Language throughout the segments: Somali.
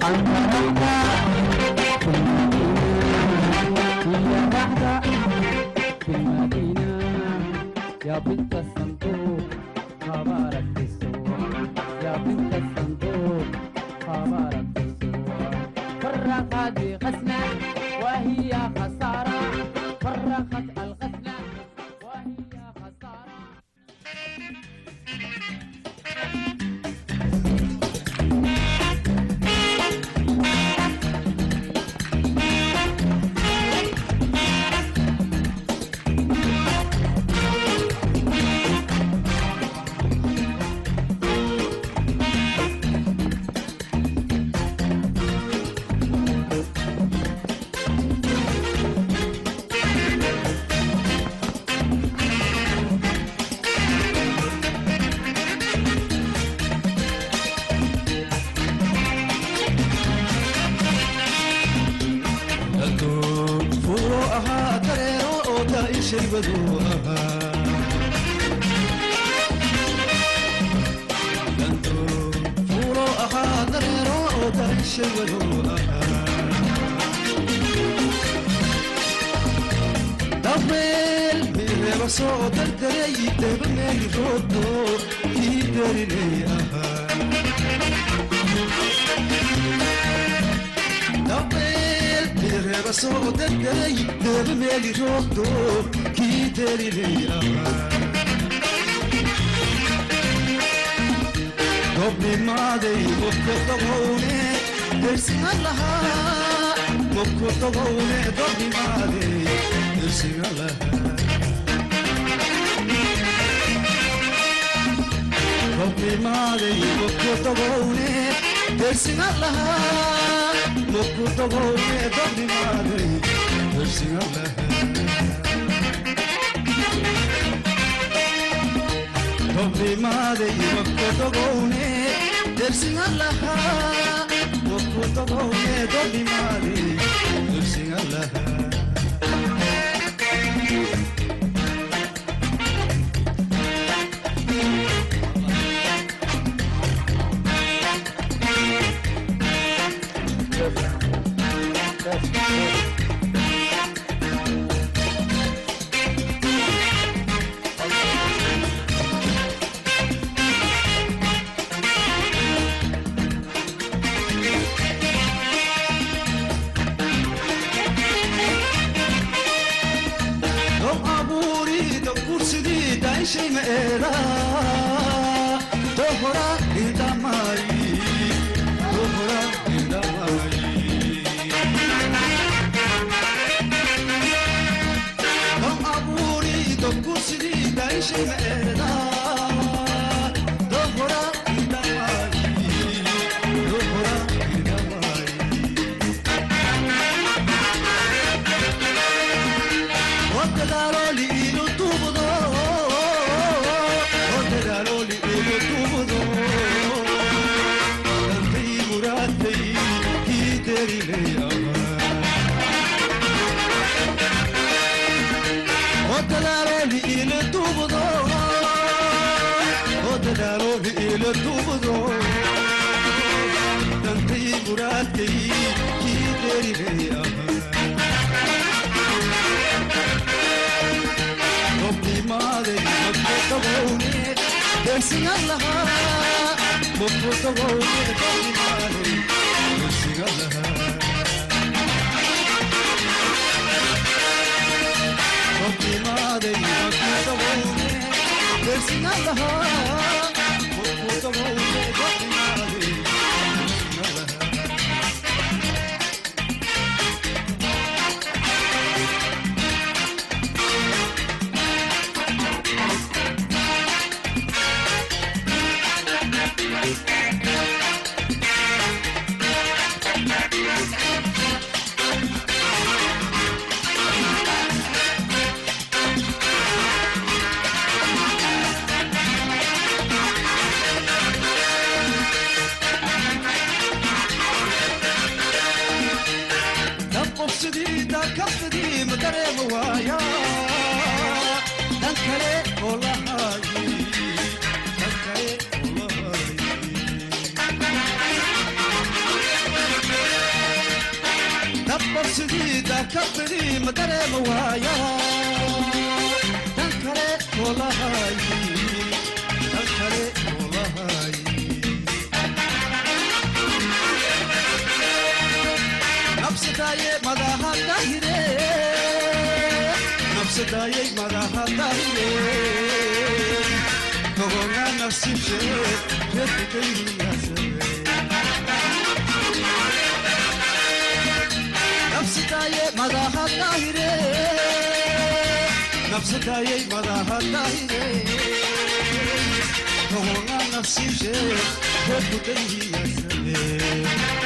يا بنت الصندوق خبرك بالسوق يا بنت الصندوق خبرك بالسوق فرقت غسنا وهي خسارة فرقت الغسنا وهي خسارة furo ahaa dareero oo daa'ishay baduu ahaa danto furo ahaa dareero oo daa'ishay baduu ahaa dabeel mireeba soo dardaray deba meeli roodo ii darinay ahaa dabeel mireeba soo dardaray deba meeli roodo kii darinay ahaa gobnimaaday mubko dogowne dersiga lahaa mubko dogowne gobnimaaday dersiga lahaa gobnimaaday mubko dogowne dersiga lahaa mubko dogowne gobnimaaday dersiga lahaa gobnimaaday mubko dogowne dersiga lahaa mubko dogowne gobnimaaday dersiga lahaa dom abuuri dom kursidii daishay ma eeda dohora idamay dohora idamay dom abuuri dom kursidii daishay ma eeda dohora idamay dohora idamay Oddaloli ilo tubudo Oddaloli ilo tubudo Dantay muratay kiderile Oddaloli ilo tubudo Oddaloli ilo tubudo Dantay muratay kiderile gobnimaade mabkotogowne dersiga lahaa mabkotogowne gobnimaade dersiga lahaa gobnimaade mabkotogowne dersiga lahaa mabkotogowne gobnimaade dersiga lahaa dabqobsidii daakabtadii ma dareema waaya dan kale oo lahaayi dan kale oo lahaayi qalbigii ma dareema waaya dan kale oo lahay dan kale oo lahay nabsadaaye madaha dahire nabsadaaye madaha dahire kogonga nafsishe redkayhiyasare nabsadaaye madaha dahire nabsadaaye madaha dahire kogonga nafsishe redkayhiyasare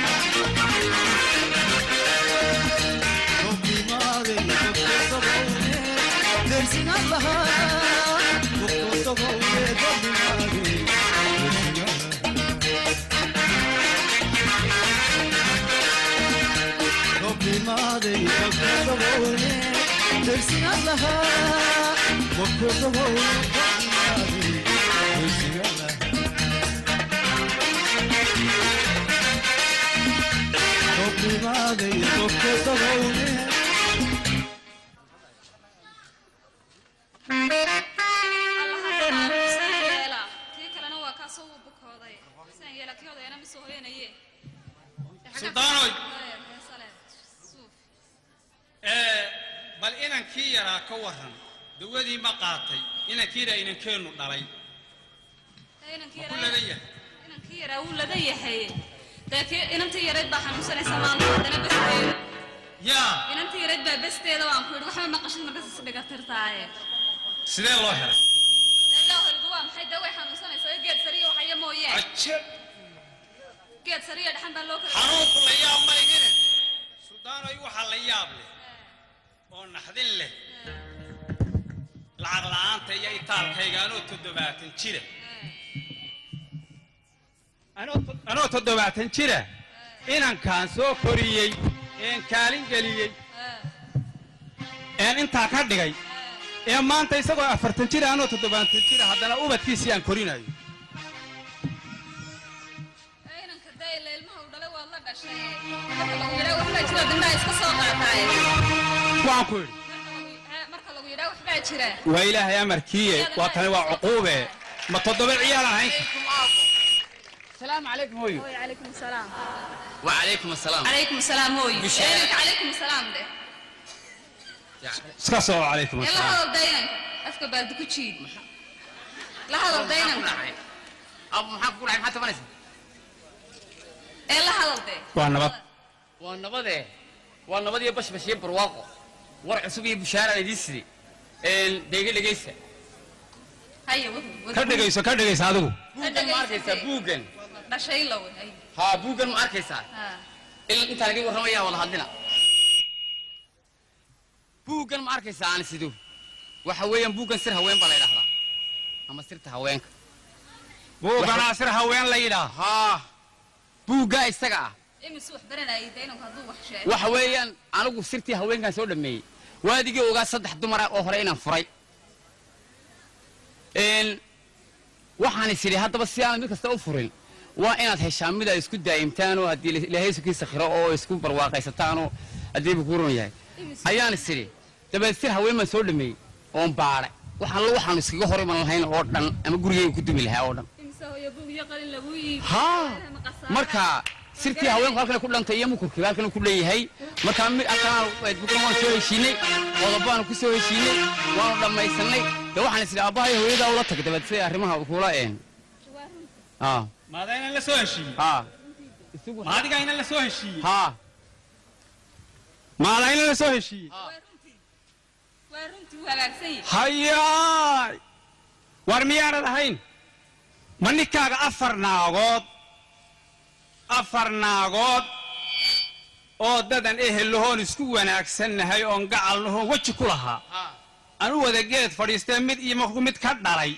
kii kalena waa kaasoo uu bukooday sidan yeela kii odayana misoo hoyanaye Suldaanoy. heesale suuf ee bal inankii yaraa ka waran dawadii ma qaatay inankiina inankeennu dhalay Ee, inankii ma ku yaraa- ladan yahay inankii yaraa wuu ladan yahay dee kii inantii yarayd baa xanuunsanaysa maalmo haddana besteeda yaa inantii yarayd baa besteeda waan ku yidhi waxba maqashid markas is dhigatirtaaye sidee loo helay ilaa horidu waa maxay dee way xanuunsanaysaa geed sariya waxaya mooyee ajab geed sariya dhaxan baa loo kala xanuunku la yaab ma igine suldaanoy waxaa la yaab leh oo naxdin leh lacag la'aanta iyo itaalkayga anoo toddobaatan jira anoo to- anoo toddobaatan jira inankaan soo koriyey een kaalin geliyey een intaa ka dhigay ee maanta isagoo afartan jira anoo toddobaatan jira haddana ubadkiisii aan korinayo Ee, inanka dee ila ilmaha uu dhalay waad la dhashay marka lagu yidhaa waxbaa jira dindhaa iska soo qaataaye waan ku idhi Marka lagu- ee, marka lagu yidhaa waxbaa jira waa ilaahay amarkiiye waa tani waa cuquube ma toddoba ciyaal ahayn السلام عليكم هوي Hooyo, calaykum salaam وعليكم السلام calaykum salaam hooyo Bishaara. Ee, inanka calaykum salaam de iska soo calaykum ee la asalaam hadal dee inanka afka baaldi ku jiid la hadal dee inanka ابو محمد كل عام حتى فنس ee la hadal dee waa nabad والنبضه والنبضه بش بش يبر واقع ورع عصبي بشارع ديسري ان دقيقه دقيقه haya wad wad ka dhegayso ka dhegayso adigu بوغن ما اركيسا بوغن dhashay la wey hay ها بوغن ما اركيسا ha الا انت لقي ورميا ولا هدنا بوغن ما اركيسا انا سيدو waxa weeyaan buugan sir haween baa la yidhaahdaa ama sirta haweenka buuganaa sir haween la yidhaah haa buuggaa isaga ah imis wax baranayay dee inanku hadduu wax sheego waxa weeyaan anigu sirtii haweenkan soo dhameeyey waadigii ogaa saddex dumara oo hore inaan furay Een, waxaan is idhi haddaba si aanad mid kasta u furin waa inaad heshaan mid aad isku daa'imtaan oo haddii ilaahay sukiisa khiro oo isku barwaaqaysataan oo haddiiba ku run yahay ayaan is idhi dabeed sir haween baan soo dhameeyey oon baadhay waxaan la waxaanu iskaga hor iman lahayn oo dhan ama gurigeyga ku dumi lahaa oo dhan imisa hooyo buug iyo qalin lagu iibi haa marka sirtii haweenku halkan ku dhantay iyo mukurkiga halkan ku leeyahay marka mid halkan bukan waan soo heshiinay qodobaanu ku soo heshiinay waanu dhammaysanay de waxaan is idhi aabbahay hooyadaa ula tag dabeed si arrimaha kula een haa maada inaan la soo heshiiyey haa isugu maadiga inaan la soo heshiiyey haa maada inaan la soo heshiiyey waa runtii waa runtii wuu hagaagsan yahay hayaay war miyaanad ahayn ma ninkaaga afar naagood afar naagood oo dadan ehel lahoon isku wanaagsannahay oon gacal lahoon weji ku lahaa anu wada geed fadhiistee mid iyo markuu mid ka dhalay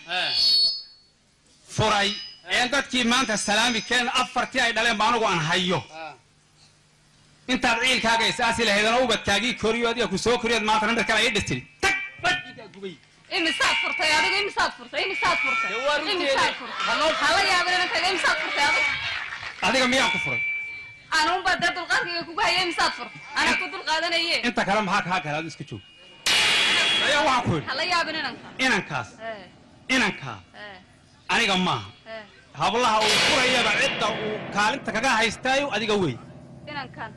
furay een dadkii maanta salaami keen afartii ay dhaleen ba anugu aan hayo intaad ciilkaaga isaasi lahaydana ubadkaagii koriyo adiga ku soo koriyood maantana mid kale ay dhistiri tag badkiikaa gubay imisaad furtay adigu imisaad furtay imisaad furtay imisaad furtay hala yaabin inankaga imisaad furtay adigu adiga miyaan ku furay anuunbaa dee dulqaadkayga kugu hayay misaad fur anaa ku dulqaadanaye inta kale maxaa kaa gala adu iska joog ayaa waxaan ku yidhi hala yaabin inanka inankaas Eh, inankaa eh, aniga maaha eh. hablaha uu furayaba cidda uu kaalinta kaga haystaayo adiga wey inankan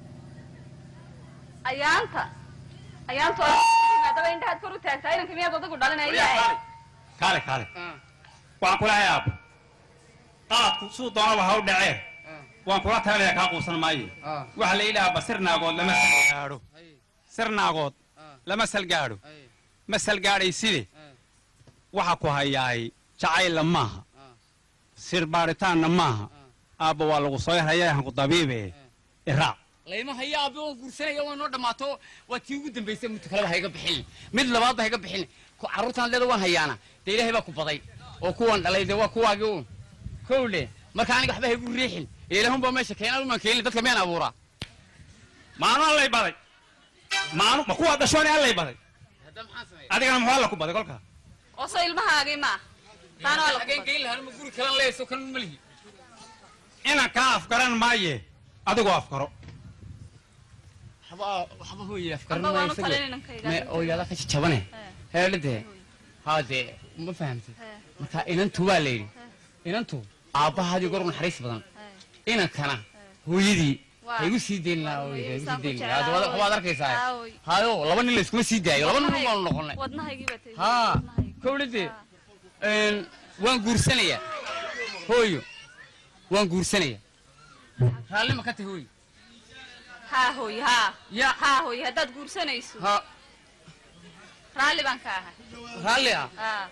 ayaanta ayaantu maadaba indhahaad kor u taagtaa inanka miyaad adigu dhalinaya kaale kaale waxaan kula hay aabo qaadku suu doonaba ha u dhacee waan kula talinaya kaa quusan maayo waxa la yidhahaa basir naagood lama salgaadho sir naagood lama salgaadho ma salgaadhay side waxa ku hayaay jacaylla maaha sir baaritaanna maaha aabba waa lagu soo yarhaya hanku dabiibe iraac layma haya aabi waan guursanaya waa noo dhammaato waa tii ugu dambaysay mid kaleba ha iga bixin mid labaad ba ha iga bixin ku carruurtaan leeda waan hayaana dee ilaahay baa ku baday oo kuwan dhalay dee waa kuwaagii uun kow le marka aniga waxba ha igu riixin ilaahun baa meesha keenan umaan keenin dadka miyaan abuuraa maanu allay baday maanu ma kuwaa dhashooni allay baday hadda maxaan sameeya adigana muxuu alla ku baday kolkaa oo soo ilmahaagii maa taana waa la xageen geyn lahaan ma guri kalan leeyaso kan ma lihi inan kaa afgaran maaye adigoo afgaro waxba waxba hooye afkaran Amba waanu maayo talin inankayga. me oo yaada ka jabane Eh. heelade haa dee ma fahamtay marka inantu waa la yidhi inantu aabbahaadii gor naxariis badan inankana hooyadii Waa. ha igu sii deyn lahaa Hooyadii hooyadii, ha igu saan sii ku deyn jeclaa, lahaa Hadda hooy. waad arkaysaa Haa, hooy. hayo laba nin la iskuma sii daayo laba nin Wadnahayga- baanu noqonay wadnahaygii baa tegey. haa Wadnahayga. kowlade Haa. waan guursanayaa hooyo waan guursanaya raalli ma ka tahi hooyo haa hooy haa ya haa hooy haddaad guursanayso ha raalli baan ka ahay raalli ah haa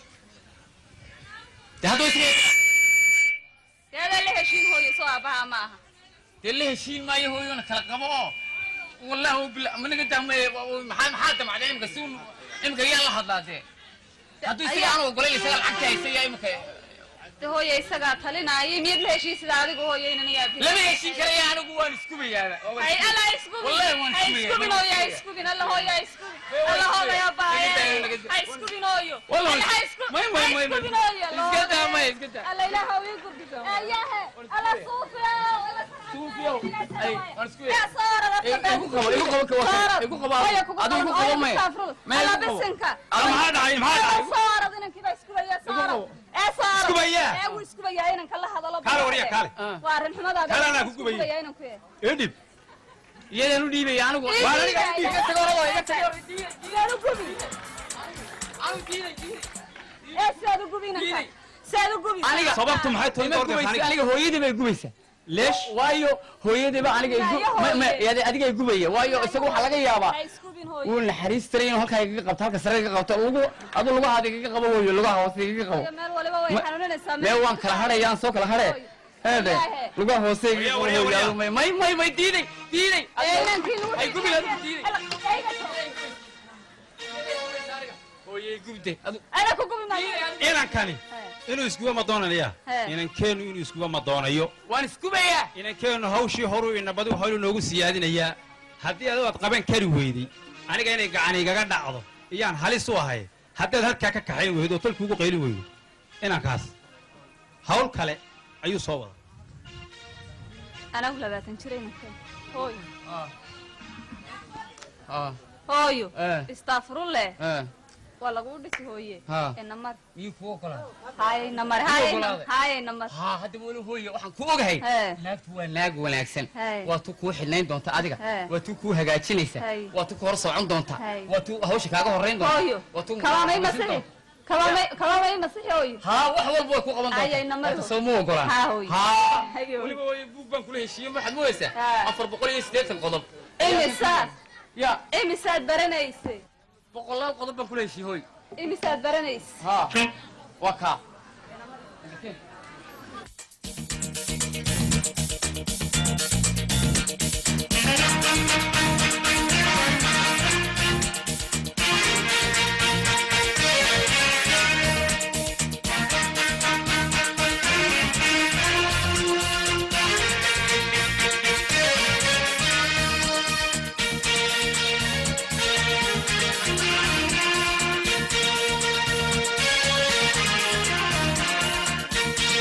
dee hadduu isga dee adaa la heshiin hooyo soo aabbaha ma aha dee la heshiin maayo hooyona kala qabo oo wallahi bila managa dahmay maxaa maxaa damacday imika si un imika yaa la hadlaa dee hadduu isaga Ayaa- aan ogolayn isaga lacagta haysta yaa imika de hooyo isagaa talinaayo miyaad la heshiin sida adigu hooyo inan yaabin lama heshiin karaya anigu waan iskubayaaba hay alla ha iskubin Wallahi waan ha iskubaya. iskubin hooyo ha iskubin alla hooyo ha iskubin alla hooyo ha baaye Naga daa, naga daa. ha iskubin hooyo Wallahi Alla waan- ha isku- may, may, ha may, may. iskubin hooyo alla Iska daa, hooyo. may, iska daa. alla ilaha uu ii gurdiso ayahe alla suufiyow alla Suufiyow. Ay, waan isku yaa soo orada Igu qabo, igu qabo, ka wakan. Igu qabo, hooyo kugu adigu igu qabo, qabo, hooyo may. ku saafrul. May, alla igu qabo. bisinka Alla maxaa dhacay maxaa dhacay soo orad inankii baa iskubaya soo Igu orad qabo. ee soo orad Iskubaya? ee wuu iskubayaa inanka la hadalo kaale warya kaale Ah. waa arrin xumadaada Kaale anaa Wuu ku gubaya. iskubayaa inanku ee edhib iyadaan u dhiibaya anigu Ii Waa aniga dhiibaya. iga tago orado iga tago Sidaad u gubi ee sidaad u gubi inanka sidaad u gubi aniga sababtu maxay tahay ima doorka gubaysa aniga aniga hooyadii bay gubaysaa leesh waayo hooyadiiba aniga igu Maayo ma- ma- hooye. yadi- adiga igubaya waayo isaga waxaa laga yaabaa ha iskubin hooyo wuu naxariis taray inuu halkaa igaga qabto halka sare igaga qabto lagu adu lugahaada igaga qabo hooyo lugaha hoose igaga qabo Hooyo, meel waliba way Ma- xanuunanaysaa mee waan kala hadhayaan soo kala hadhe Hooyo. heede Wallaahi. lugaha hoose igaga Waryaa, qabo waryaa, hooyo waryaa. adu may may may may diiday diiday ee inankii lagu ay gubi adigu diiday Alla, eyga soo- hooye gubde adu ana ku gubi maayo inankani inuu iskuba ma doonanayaa He. inankeenu inuu iskuba ma doonayo waan iskubayaa inankeenu hawshii horuu inabadu holu noogu siyaadinayaa haddii adigu aad qaban kari weyday aniga inay gacan igaga dhacdo iyaan halis u ahay haddaad halkaa ka kaxayn weydo oo tolki ugu qaylin weydo inankaas hawl kale ayuu soo wada anagu labaatan jir inanka hooyo ah hooyo Eh. istaafurulle eh waa laguu dhisi hooye Ha. enamar miyuu kuwa kala haye namar Igu haye ogolaaday. haye namar haa hadda weli hooye waxaan ku ogahay He. naagtu waa naag wanaagsan Hey. waa tu kuu xidhnayn doonta adiga Hey. waa tu kuu hagaajinaysa Hey. waa tu ku hor socon doonta Hey. waa tu hawsha kaaga horrayn doonta hooyo waa tu kabaamay masin masixi doonta. kabaamay kabaamay masixi hooyo haa wax walba way ku qaban Ay, ay, doonta namar hadda hooyo. soo ma ogolaan Haa, hooyo. haa Haye, hooyo. weliba hooye buug baan kula heshiiyey waxaad moodaysaa Haa. afar boqol iyo siddeetan qodob imisaad ya imisaad baranayse boqolaal qodob baan kula heshiiyey hooy imisaad baranayse haa waa kaa Thank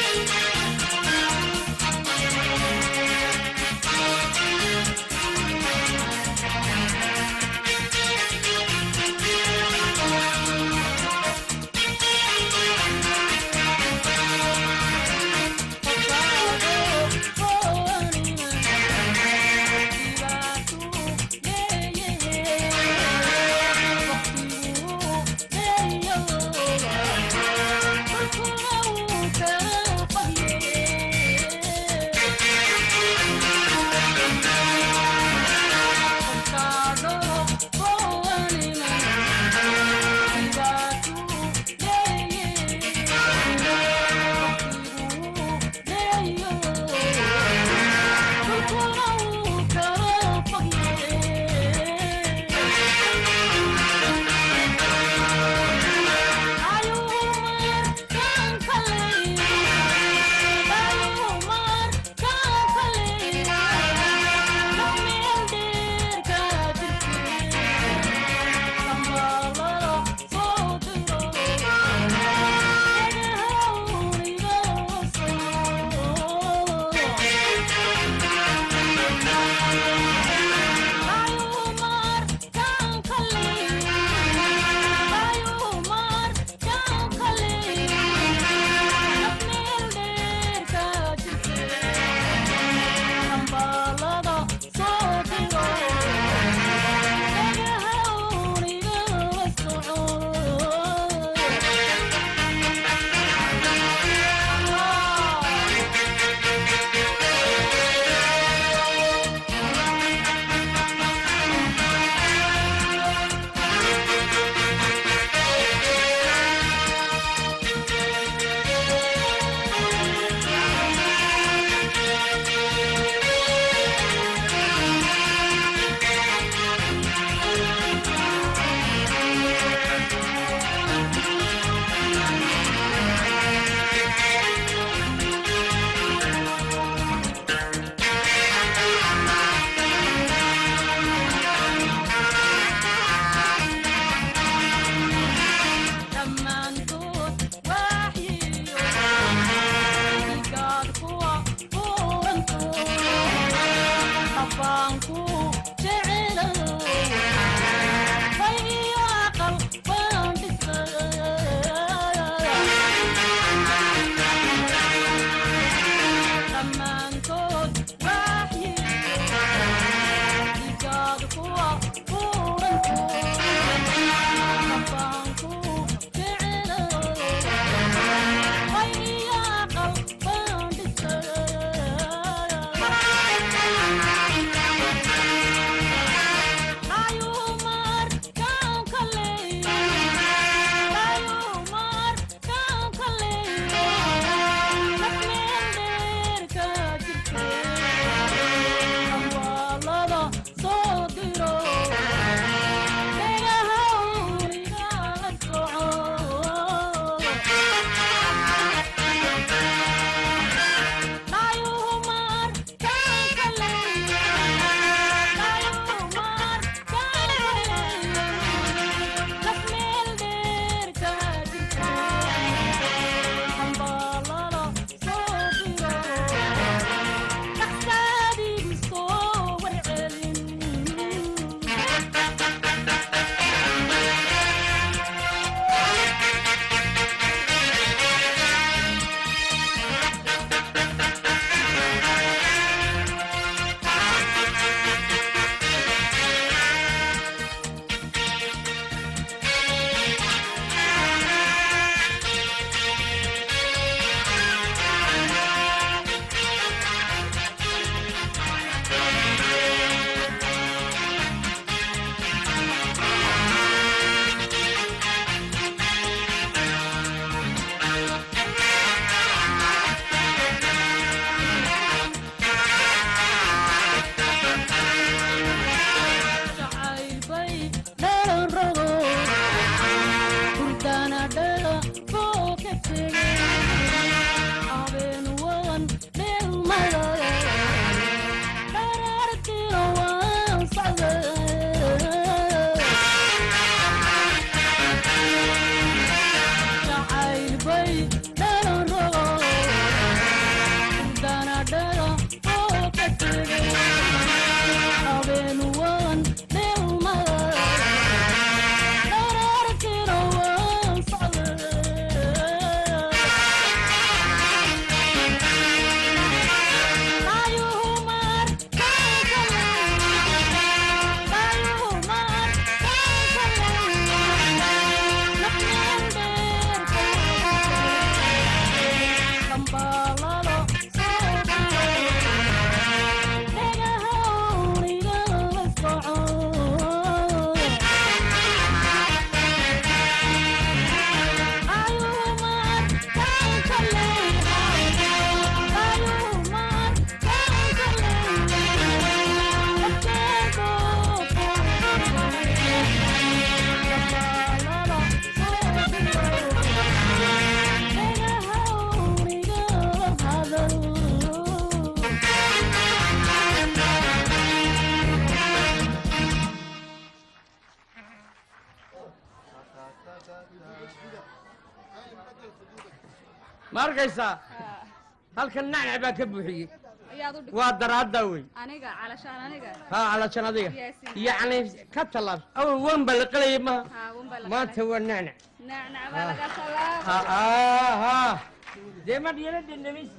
ma arkaysaa halkan nacnac baa ka buuxiyey ayaad u dhigtay waa daraaddaa wey aniga calashaan aniga haa calashan adiga Yaasiin. yacni ka tallaab awal wan baa la qalayay maha haa wanbaa la maanta waa nacnac nacnac baa laga salaam ha aa haa dee ma dhiyana dendhamis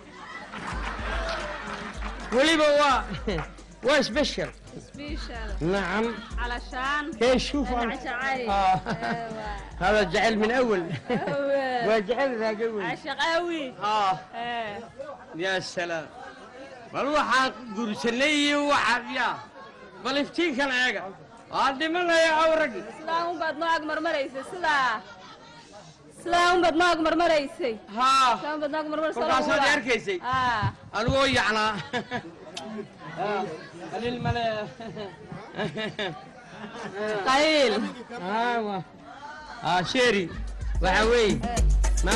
weliba waa waa special special nacam calashaan كيف شوف أنا أنت عشعاي آه. هذا جعل من اول وجعل ذاك اول عشق قوي اه يا سلام بل waxaa gursanay waxa ya bal iftiinkan eega waa dhimanaya awragi sidaa un baad noo agmarmaraysay sidaa sidaa un baad noo agmarmaraysay haa sidaa un baad noo agmarmaraysay kolkaasaad i arkaysay aa anigoo yacnaa qalil male qayl aa wa aa sheeri waxa weeye ma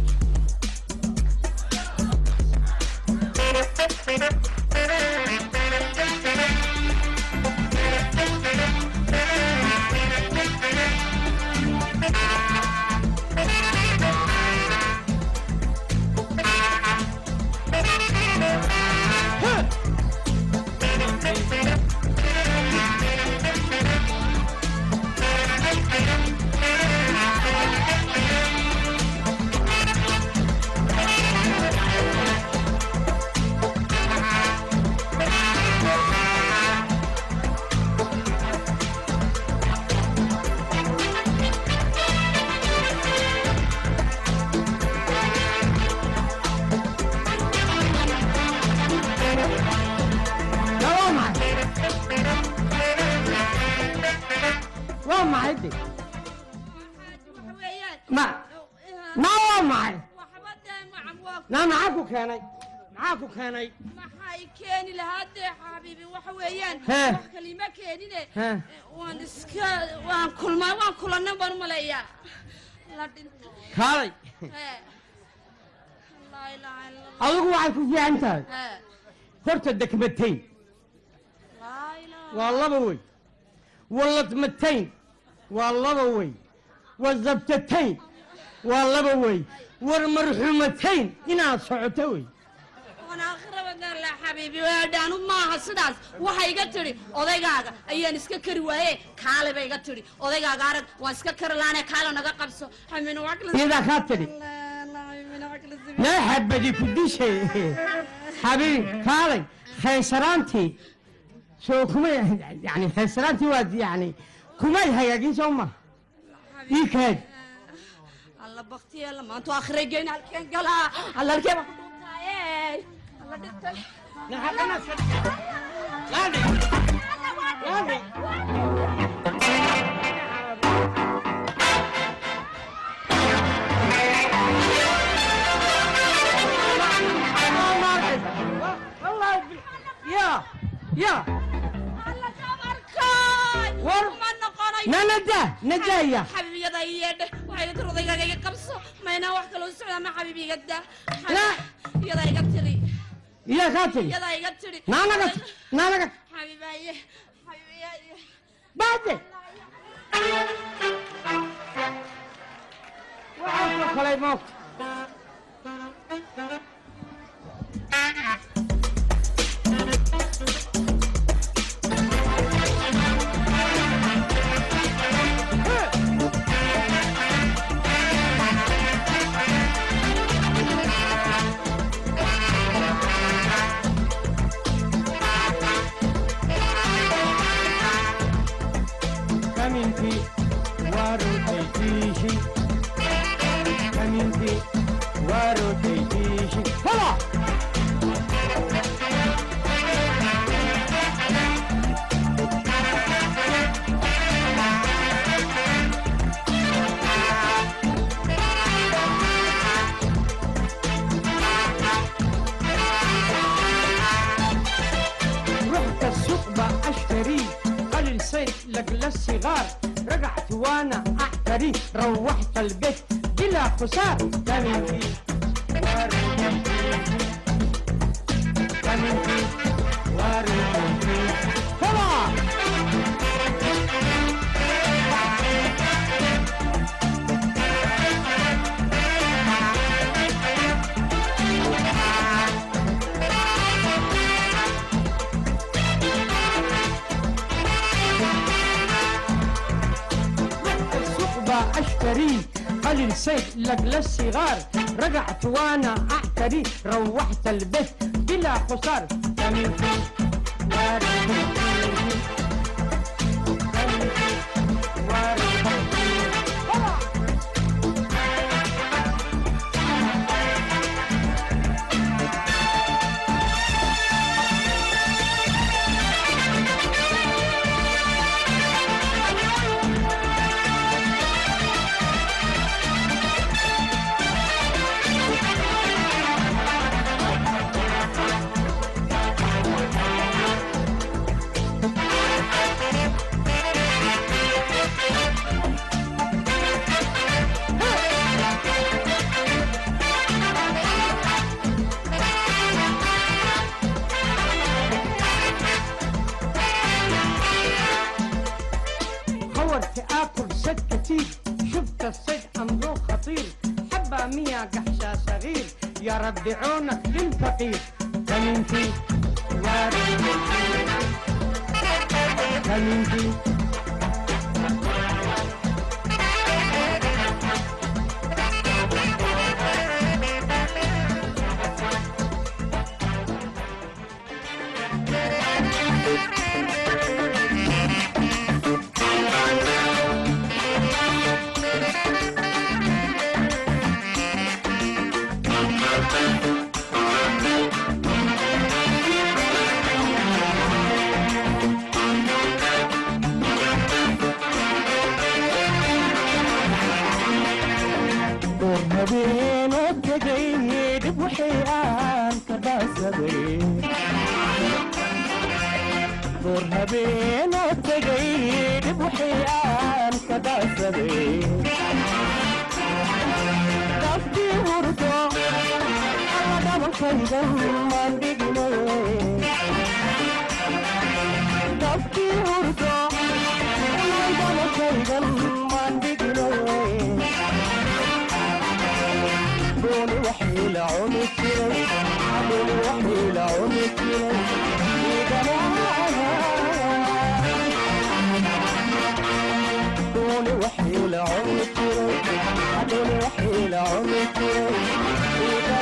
waa maxay waa maxay de ma ma waa maxay naa maxaa ku keenay maxaa ku keenay maxay keeni lahaa dee xabiibi waxa weeyaan Hee. wax kalima keenine Hee. waan iska waan kulmaa waan kulanay baan u maleeyaa la dhintay kaalay Hee. laa ilaaha illa allah adigu waxay ku fiican tahay Hee. horta dekmatayn laa ilaaha waa laba wey waladmatayn waa laba wey wazabtatayn waa laba wey war marxumatayn inaad socoto wey waan aakhira badan la xabiibi waadhaanu maaha sidaas waxay iga tidhi odaygaaga ayaan iska kari waaye kaale bay iga tidhi odaygaaga arag waan iska kari laane kaale naga qabso xamina iyadaa kaa tidhi naa xabadi ku dishay xabiib kaalay khaysaraantii soo kumay yani khaysaraantii waad yani kumay hagaagin soo ma ii kaad alla baktiyeela maanta aakhira geyn halkeen galaa alla halkee baa ku dhuntaaye alla dhintay ya ya alla dabarkaay War- ma noqonayo na nadaa nadaaya xabiibiyada ii yeedhe waxay tir odaygaaga iga qabso maynaa wax kaloo socdaa ma xabiib iga daa La- iyadaa iga tiri iyaa kaa tiri iyadaa iga tiri naanaga naanaga xabiibaaye xabiibiyaye baade waxaa soo kalay moogta kaminki waarotaytiishi kaminki waarotaytiishi hola رحت السوق اشتري قليل صيف لقل الصغار رجعت وانا احتري روحت البيت بلا خسار كمنتي كمنتي وارتي طلع عشتري قليل صيد لأجل الصغار رجعت وأنا أعتري روحت البيت بلا خسار كان في وارد فيه. كان في وارد فيه. هوا. حاولت اكل صيد كتير شفت الصيد امره خطير حبة مية قحشة صغير يا رب عونك للفقير كمين فيه يا رب كمين فيه door habeenoo tegay dhib wixii aan ka dhaasaday door habeenoo tegay dhib wixii aan ka dhaasaday daftii hurdo alla dhabalkaygan maan dhiginaye daftii hurdo alla dhabalkaygan maan dhiginaye دون وحي لعوني كيري دون وحي لعوني كيري دون وحي لعوني كيري دون وحي لعوني كيري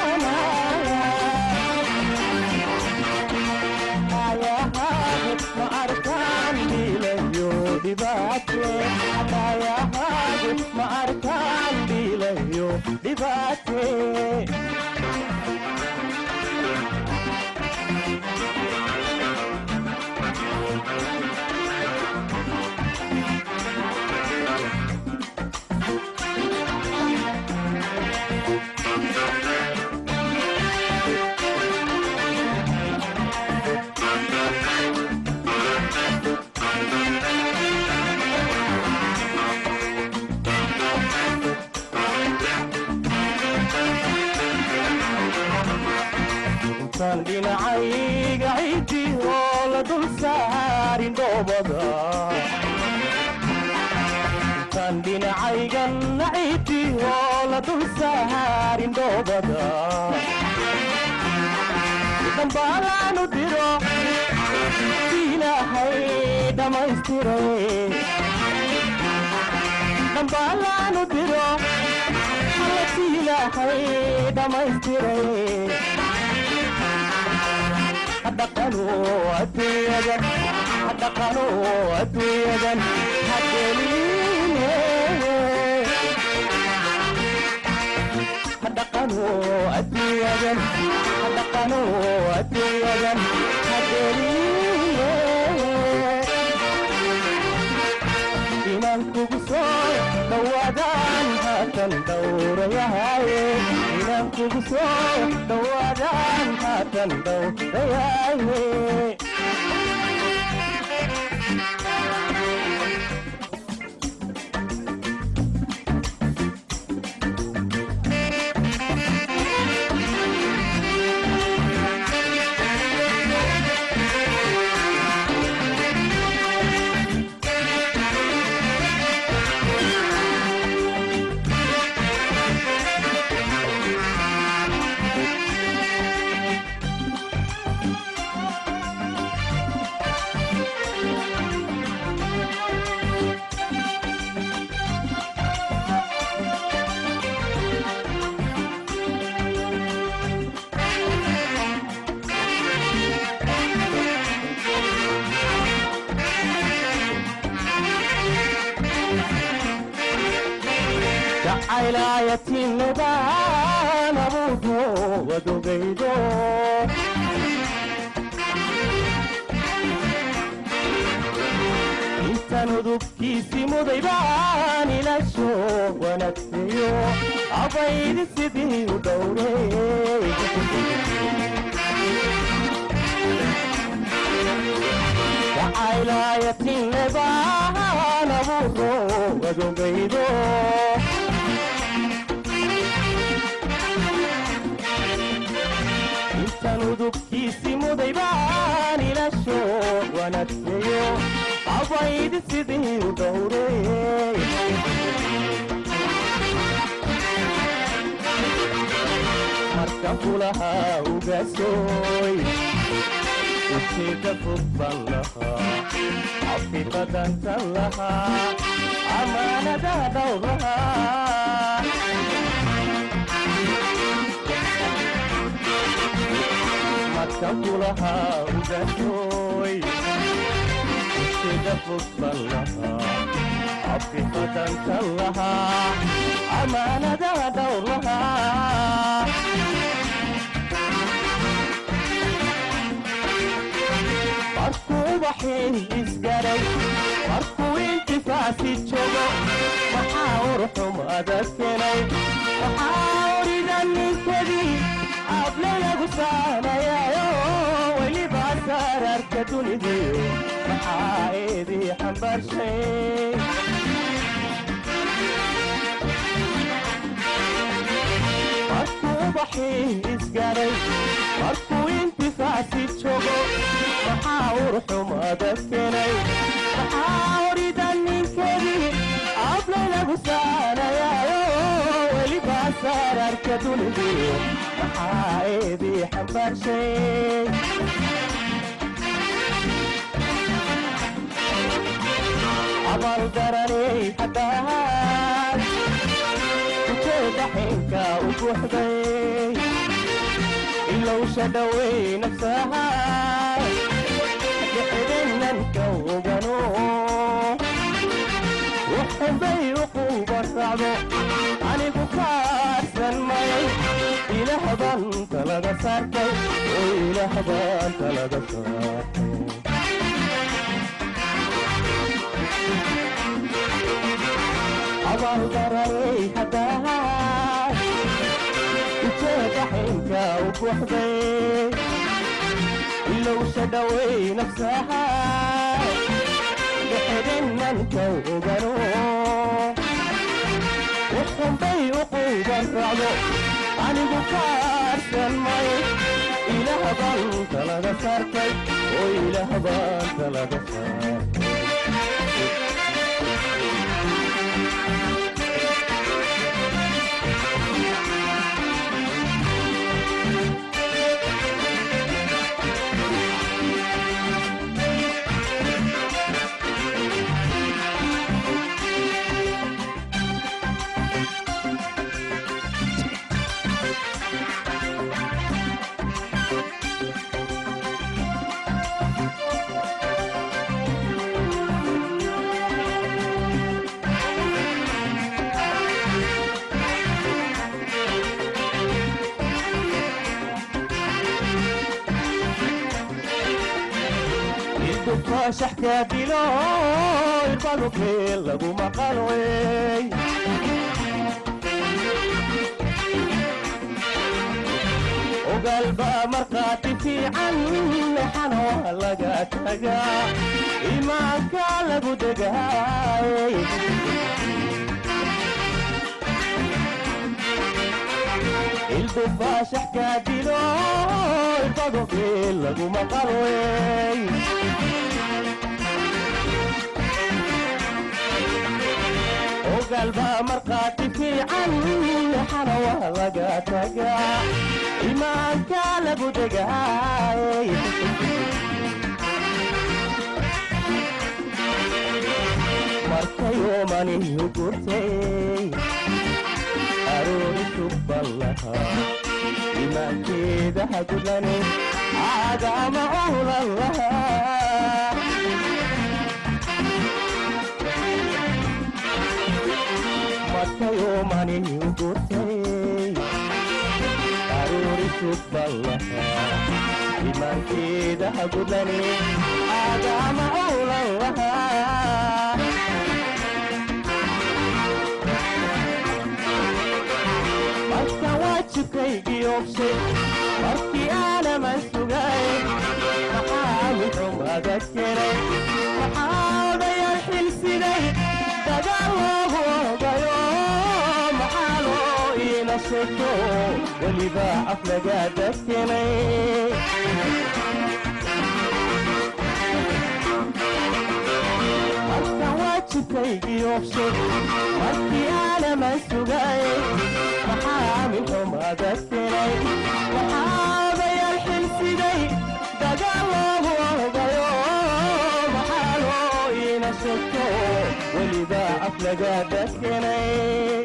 ما أركان بيليو دباتي يا هاجد ما أركان بيليو دباتي intaan dhinacayga ciidii oo la dul saarin dhoobada intaan dhinacayganna ciidii oo la dul saarin dhoobada dambaalaanu diro ilaahay dhammaystiray dambaalaanu diro allati ilaahay dhammaystiray dhaqanu adduunyadan dhaqanu adduunyadan hadeline dhaqanu adduunyadan dhaqanu adduunyadan hadeline inaan kugu soo dhawaadaan haatan dhowrayahaye inaan kugu soo dhawaadaan haatan dhowrayahaye wacaylaayatinnadaan abuurko wadogaydo intan udubkiisii mudaybaan ilasho wanagseyo abaydi sidii u dhowre wacaylaayatinnadaan abuurko wadogaydo intan udubkiisii mudaybaan ilasho wanagseyo abaydi sidii u dhowre marka kulahaa ugaasooy ujeedda fog baan lahaa xafiiqadantan lahaa amaanada dhowr lahaa marka kulahaa ugaasooy ujeedda fog baan lahaa xafiiqadantan lahaa amaanada dhowr lahaa markuu waxii isgaray markuu intifaasi joogo waxaa urxumada kenay waxaa orida ninkadii ablelagu saamayayo weliba sararka dunidiyo maxaa eedii xambaarshay markuu waxii isgaray markuu intifaasi joogo waxaa urxumada kenay waxaa orida ninkadii ablaylagu saanayayo weliba sararka dunidiyo maxaa eedii xambaarshay abal daranay haddaad ujeeda xinka u buuxday ilowsha dhowey nafsaha dhexdinanka ogano wuxunbay uquba raacdo anigu kaarsan mayay ilaah baan talaga saartay oo ilaah baan talaga saartay abaaldaranay haddaad ujeeda xinka u buuxday ilowsha dhowey nafsaha dhexdinanka ogano wuxunbay uquuban raacdo anigu kaarsan may ilaah baan talaga saartay oo ilaah baan talaga saartay faashaxka dilo irbadukee lagu maqalwey ogaalba markhaati fiican lexana waa laga tagaa imaanka lagu degaay ildu faashaxka dilo irbadukee lagu maqalwey ogalba markhaati fiican lexana waa laga tagaa imaanka lagu degaay markayomanihu gurtay aroori subban lahaa imaankeeda hagudlani caagama ulan lahaa marka gurtayo manihi u gurtay aroori subbal lahaa imaankeeda hagudane aagama owlan lahaa marka waajibkaygii obshay markii aanaman sugay maxaa mixumaga kenay maxaa odayaal xilsiday dagaal loogu ogayo maxaa loo iina sheegto weliba aflagaada kenay marka waajibkaygii obshay markii aanaman sugay maxaa minxumada kenay maxaa odayaal xilsiday dagaal loogu ogayo maxaa loo iina sheegto weliba aflagaada kenay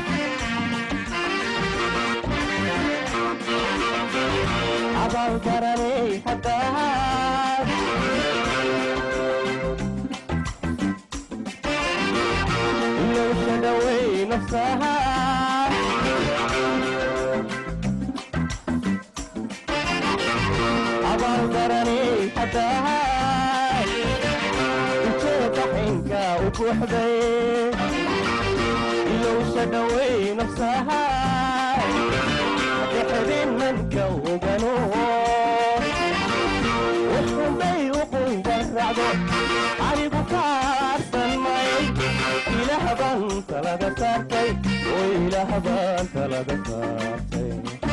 abaal garanay haddaad ilowsha dhawey nafsaha abaal garanay haddaad ujeeda xinka u buuxday ilowsha dhawey nafsaha dhexdin manka ogano wuxunbay uqungan raacdo anigu kaarsan may ilaah baan talada saartay oo ilaah baan talada saartay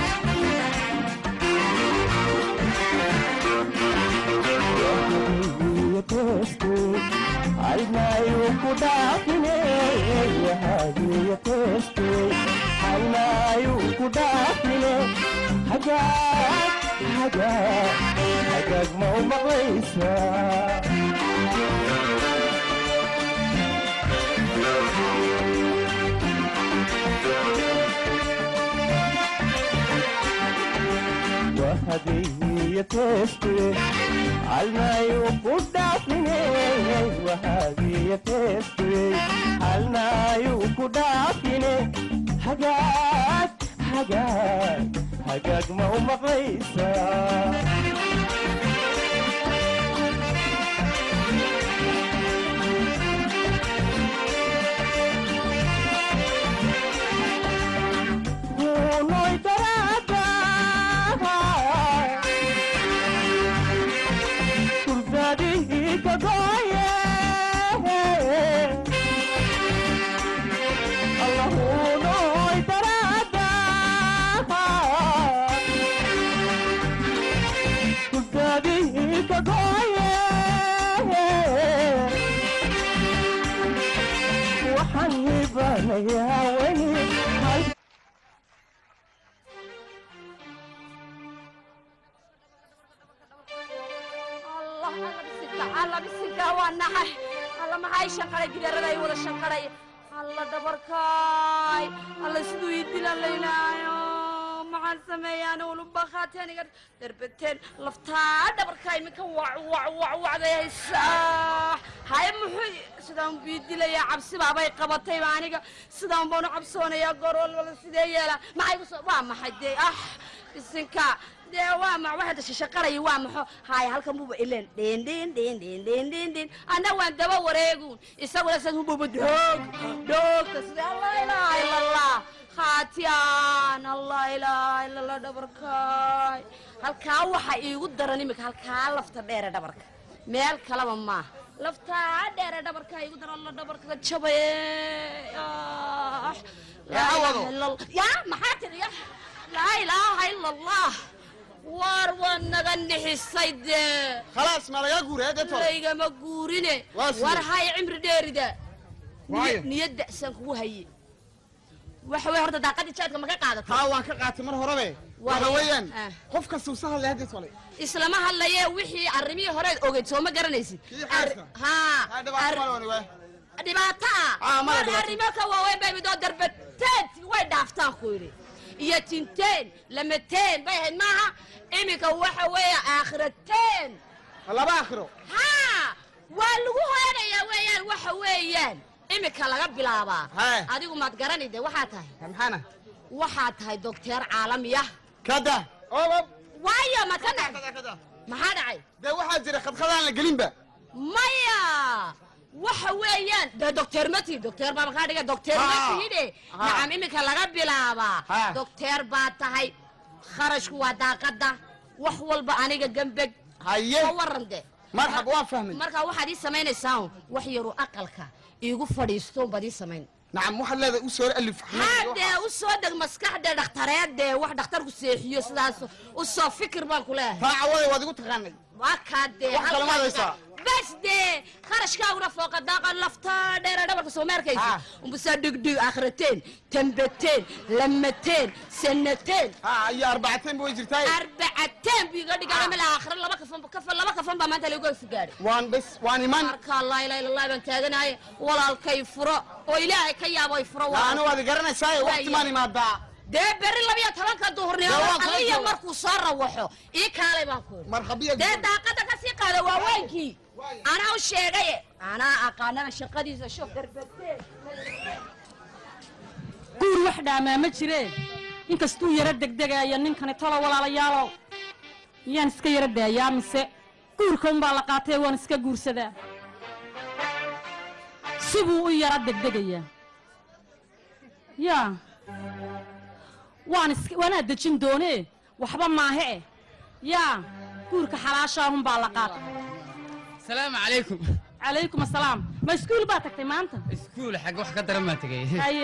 almayu ku dhaafine wahadiya teeste almayu ku dhaafine hagaag hagaag hagaag ma u maqlaysaa وهدية تستوي الماء كدافني وهدية تستوي الماء كدافني حاجات حاجات حاجات ما هو مقيسة ونوي ترادا كردادي كغاية الله نوي ترادا كردادي كغاية وحنبنا يا ويني allah alla bisinka alla bisinka waa naxay alla maxay shanqaray gidaarada ay wada shanqaray alla dhabarkaay alla siduu ii dilan laynaayo maxaan sameeyaan ulubakaateen iga darbateen laftaa dhabarkaa iminka wac wac wac wacday haysaa haye muxuu sidaan bii dilayaa cabsi baabay qabatayba aniga sidaan baanu cabsoonayaa goor walbala sidee yeelaa maxay ku soo waa maxay dee ah bisinka dee waa ma waxa dasha shaqaraya waa maxo haaya halkan buuba ileen dhin dhin dhin dhin dhin dhin dhin anna waan daba wareegun isaguna sad hububa doog doogta sida allah ilaaha ila allah khaatiyaan allah ilaaha ila allah dhabarkaay halkaa waxa iigu daran imika halkaa lafta dheere dhabarka meel kalaba maaha laftaa dheere dhabarkaa iigu daran alla dhabarka jabaye Ah, laa ilaaha ila allah yaa maxaa tiri ya laa ilaaha ila allah waar waa naga nixisay dee khalaas ma lagaa guuray deeto laygama guurine Waa sidee? war hay cimri dheerida Waayo. niyadda saan kugu haye waxa wey horta daaqadii jaadka ma ka qaadata haa waan ka qaatay mar horebe Waa waxa la- weeyaan ah. qof kasta usa hadlay haddeed tole islama hadlaye wixii arrimihii horeed ogeyd soo ma garanaysid Kii Ar- xaaska? haa haa dhibaato ar- male wani waay dhibaato Ah, ah male war dhibaato. arrimo ka waaweyn bay midoo darbateed way dhaaftaan ku yidhi iyo tinteen lamateen bay ahayd maaha iminka waxa weeye aakhirateen laba akhiro haa waa lagu hoyanayaa weeyaan waxa weeyaan imika laga bilaabaa Hee. adigu maad garani de waxaa tahay maxaana waxaa tahay dokteer caalamiya kada oo waayo ma ka dhac kada maxaa dhacay dee waxaa jira khadkhadaan la gelinba maya waxa weeyaan dee dokteer mati dokteer baa makaa dhiga dokteer Ha. matihide Ha. nacam imika laga bilaabaa Ha. dokteer baa tahay kharashku waa daaqada wax walba aniga gambeg haye oo waran de marxab waa fahmay marka waxaad ii samaynaysaa wax yaru aqalka iigu fadhiisto baad ii samayn nacam waxaad leedahay u soo alif haadee u soo deg maskaxdee dhakhtareedee wax dhakhtarku seexiyo sidaas u soo fikir baan ku leeyahay taa cawada waad igu taqaanay waa kaa dee Wax kale ma haysaa? bas dee kharashkaaguna fooqa daaqa lafta dheera dhabarka soo meerkaysa Ha. umbusaa dhigdhig akhrateen tambateen lamateen sanateen ha iyo arbacateen ba way jirtaa arbacateen buu iga dhigaa meel aakhira laba kafan kafan laba kafan baa maanta lagu gaadhay waan bes waan iman marka laa ilaaha illa allah baan taaganahay walaalkay furo oo ilaahay ka yaabo ay furo ana walaal waad garanaysaa waqti maan imaadaa dee berri labiyo tobanka duhurnimo Dee waan kala aliya jooga. markuu soo rawaxo ii kaalay baan ku marxabiya dee daaqada ka sii qaada waa weynkii anaa u sheegay anaa aqaanana shaqadiisa shof darbadee guur wax dhaamaa ma jiree inkastuu yaro degdegaaya ninkani tolo walaalayaalow miyaan iska yaro daayaa mise guurka unbaa la qaatay waan iska guursadaa sibuu u yaro degdegayaa yaa waan iska waanaa dejin doonee waxba maahe eh yaa guurka xalaashaahunbaa la qaatay asalaamu calaykum calaykum assalaam ma iskuul baa tagtay maanta iskuul xagga wax ka daran baan tegey haye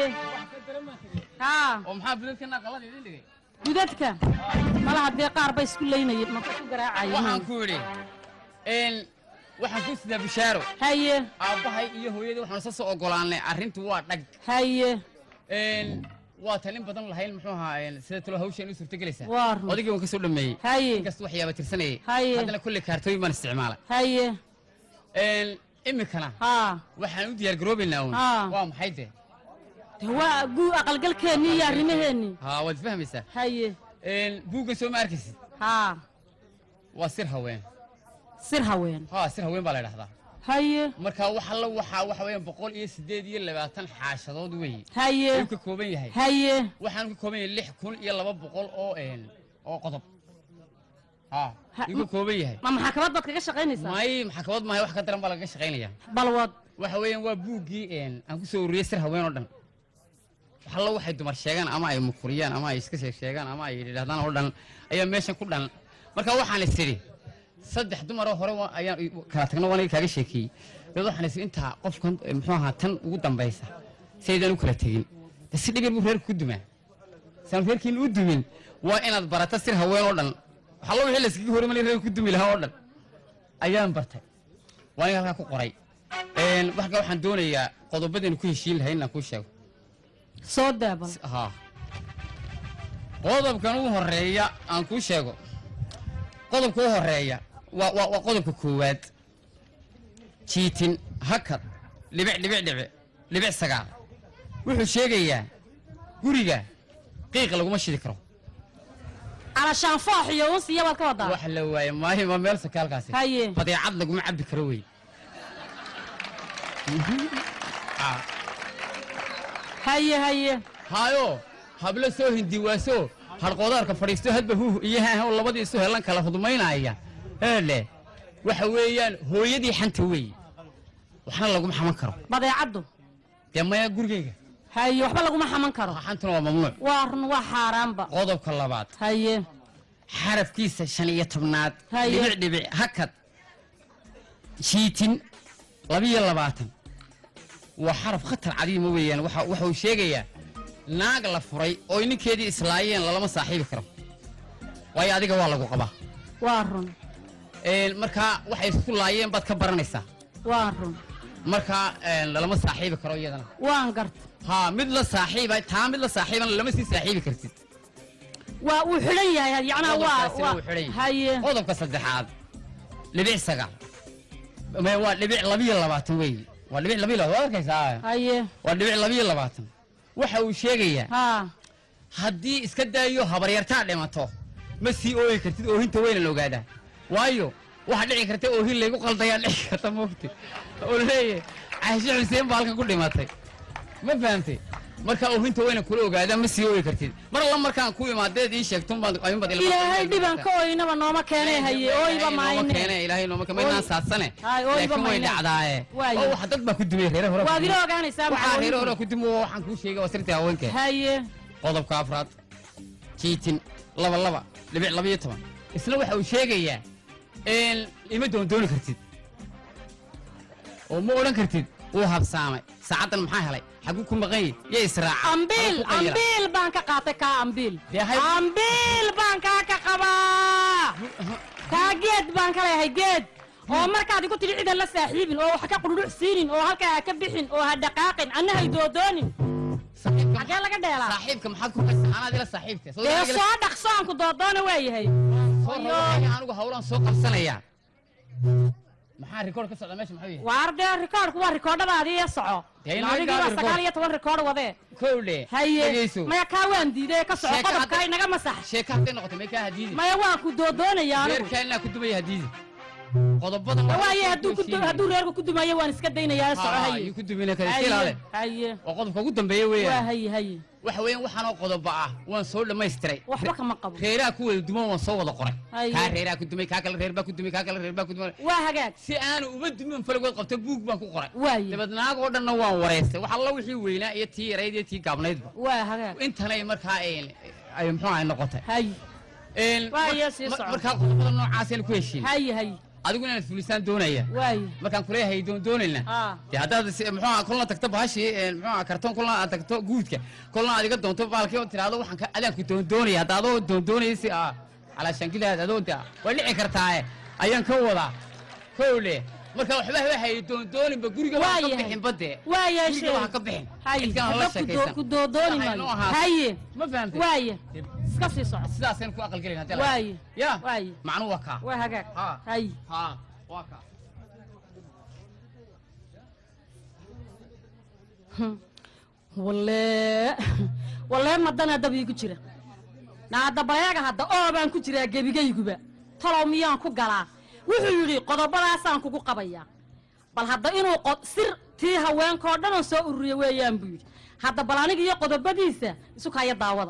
haa oo maxaa budadkana qalad idin dhigay gudadka malaha dee qaar ba isku leynaya maka ku garaacaya waxaan ku idhi n waxaan ku sidaa bishaaro haye aabbahay iyo hooyadii waxaan isa soo ogolaanay arrintu waa dhag haye n waa tan in badan lahayn muxuu ahaa sida talo hawshan u suurtagelaysaa Waa run. odaygii waan ka soo dhameeyey haye inkasta waxyaaba tirsanayay Haye. haddana kolley kaartooyin baan isticmaalay haye n iminkana haa waxaan u diyaar garoobaynaa uun Haa. waa maxay de de waa guu aqalgalkeennii iyo arrimaheennii haa waad fahmaysaa haye n buuggan soo ma arkaysid haa waa sir haween sir haween haa sir haween baa la dhahdaa haye marka wax alla waxaa waxa weeyaan boqol iyo siddeed iyo labaatan xaashadood weeye haye ayuu ka kooban yahay haye waxaan ka kooban yahay lix kun iyo laba boqol oo een oo qodob haa Ha- ayuu ka kooban yahay ma maxakamad baad kaga shaqaynaysaa may maxkamad maahay wax ka daran baa lagaga shaqaynaya balwad waxa weeyaan waa buuggii een aan ku soo ururiyey sir haween oo dhan wax alla waxay dumar sheegaan ama ay mukuriyaan ama ay iska sheeg sheegaan ama ay yidhahdaan oo dhan ayaa meeshan ku dhan marka waxaan is idhi saddex dumaroo hore waa- ayaan i- kala tagno waan kaaga sheekeeyey dabeed waxaan is intaa qofkan eh, muxuu ahaa tan ugu dambaysa saydaan u kala tegin de si dhibir buu reerku ku dumaa saan reerkiin u dumin waa inaad barata sir haween oo dhan wax alla wixii layskaga horimalay reerku ku dumi lahaa oo dhan ayaan bartay waa in halkaa ku qoray Een, marka waxaan doonayaa qodobadaynu ku heshiin lahayn inaan kuu sheego soo daabal haa qodobkan ugu horeeya aan kuu sheego qodobka u horeeya waa waa waa qodobka koowaad jiitin hakad dhibic dhibic dhibic dhibic sagaal wuxuu sheegayaa guriga qiiq laguma shidi karo calashaan foox iyo uns iyo baad ka wadaa wax la waaye maayo ma meel sakaalkaasi Haye. badeecad laguma cabbi karo wey Ah. haye haye haayo hablo soo hindiwaaso harqoodaarka fadhiisto hadba huuh iyo haahow labadii isu helan kala hudmaynaya eele waxa weeyaan hooyadii xanta weeye waxna laguma xaman karo badeecaddu dee maya gurigayga haye waxba laguma xaman karo xantuna waa mamnuuc waa run waa xaaraanba qodobka labaad haye xarafkiisa shan iyo tobnaad Haye. dhibic dhibic hakad jiitin labiyo labaatan waa xaraf khatar cadiima weeyaan waxa waxa uu sheegayaa naag la furay oo ninkeedii islaayeen lalama saaxiibi karo waayo adiga waa lagu qabaa waa run Een, markaa waxay isku laayeen baad ka baranaysaa waa run markaa een, lalama saaxiibi karo iyadana waan garta haa mid la saaxiiba taa mid la saaxiibana lama sii saaxiibi kartid waa uu xidhan yahay yacnaa waa qodobkaasina waa wuu xidhan yahay. haye qodobka saddexaad dhibic sagaal Ma- waa dhibic labiyo labaatan weeye waa dhibic labiyo labaatan waad arkaysaa haye waa dhibic labiyo labaatan waxa uu sheegayaa haa haddii iska daayo habaryartaa dhimato ma sii ooyi kartid oohinta weyna la ogaadaa waayo waxaa dhici karta oohin laygu qaldayaa dhici karta moogti oo leeyahay caashe xuseen baa halkan ku dhimatay ma fahamtay marka oohinta wayna kula ogaadaan ma sii ooyi kartid mar alla markaan ku imaadeed ii sheegtun baad ayuunbaad ila ilaahay dhiban ka oynaba nooma keenay haye ooyba maayne keene ilaahay nooma keenay maynaan saadsane Hay, ooyba laakiin way maayne. dhacdaaye Waayo. oo wax dad baa ku dumay reere hore waad ila ogaanaysaa waxaa reere hore maxaa ku dumo waxaan kuu sheegay waa sirtii haweenka haye qodobka afraad jiitin laba laba dhibic laba iyo toban isna waxa uu sheegayaa in ima doondooni kartid oo ma odhan kartid wuu habsaamay saacaddan maxaa helay xaguu ku maqan yahi yo israaca ambiil Halkuu qayla. ambiil baan ka qaatay kaa ambiil Dee hay- ambiil baan kaa ka qabaa kaa geed baan ka leeyahay geed oo markaad igu tidhi cidan la saaxiibin oo wax ka qudhudhuc siinin oo halkaa ha ka bixin oo ha dhaqaaqin anna hay doodoonin Saaxiibka xagee laga dheelaa saaxiibka maxaad ku haysaa anaad ila saaxiibka Soo dee ila- soo dhaqso aan ku doodoona waayahay soo rabo anigu hawlaan soo qabsanayaa maxaa rikoord ka socda meesha maxuu yahay waar dee rikoodhku waa rikoodhadaadii ee soco Dee inoo adigii gaari waa rikoodh. sagaal iyo toban rikoodh wadee kowdhe haye dhegeyso maya kaa waan diiday ka soco Sheeko qodobkaa hadda- inaga masax sheeka hadday noqotay may kaa hadiidi maya waa ku doodoonaya anigu reerkaa inaa ku dumaya hadiidi qodobadan waa waaye soo hadduu ku du- heshiinaya. hadduu reerku ku dumayo waan iska daynayaa soco Haa, haye yuu ku dumina kara iska ilaale haye waa qodobka ugu dambeeya waa weeyaan haye haye waxa weeyaan waxaanoo qodoba ah waan soo dhammaystiray waxba kama qabo reeraha ku wada duman waan soo wada qoray Haye. kaa reeraha ku dumay kaa kale reer baa ku dumay kaa kale reer baa ku dumay waa hagaag si aanu uma dumin falagood qabto buug baan ku qoray waaye dabad naag oo dhanna waan wareystay wax alla wixii weynaa iyo tii yarayd iyo tii gaabnaydba waa hagaag intanay markaa een, ay muxuu ahay noqotay haye Een, Waaye, mar- sii mar- soco. markaa qodobada noocaasayna ku heshiin haye haye adigu inaad fulisaan doonaya waaye markaan kuleeyahay doon doonayna aa dee haddaad si- muxuu ahaa kolna tagto bahashii een, muxuu ahaa kartoon kolna aad tagto guudka kolna aad iga doonto baalkii oo tiraahdo waxaan ka adaanku doon doonaya hadda adoo doon doonaya si ah calaashankilaad adoo de waa dhici kartaaye ayaan ka wadaa kowle marka waxba haba hayay doon dooninba guriga waa ka Waayahay. bixin badde waaye guriga waa ka bixin haye cidkaan hala hadda ku doo- sheekaysan ku doodooni Waxay noo maayo ahaatay. haye ma fahamtay waaye iska sii soco sidaasaynu ku aqalgelin haddii la- waaye ya waaye macnuhu waa kaa waa hagaag haa haye haa waa kaa walle walle madana dab iigu jira naada bayaga hadda oo baan ku jiraa gebigayguba talow miyaan ku galaa wuxuu yidhi qodobadaasaan kugu qabayaa bal hadda inuu qod sir tii haweenkoo dhan oo soo ururiya weeyaan buu yidhi hadda bal aniga iyo qodobadiisa isu kaya daawada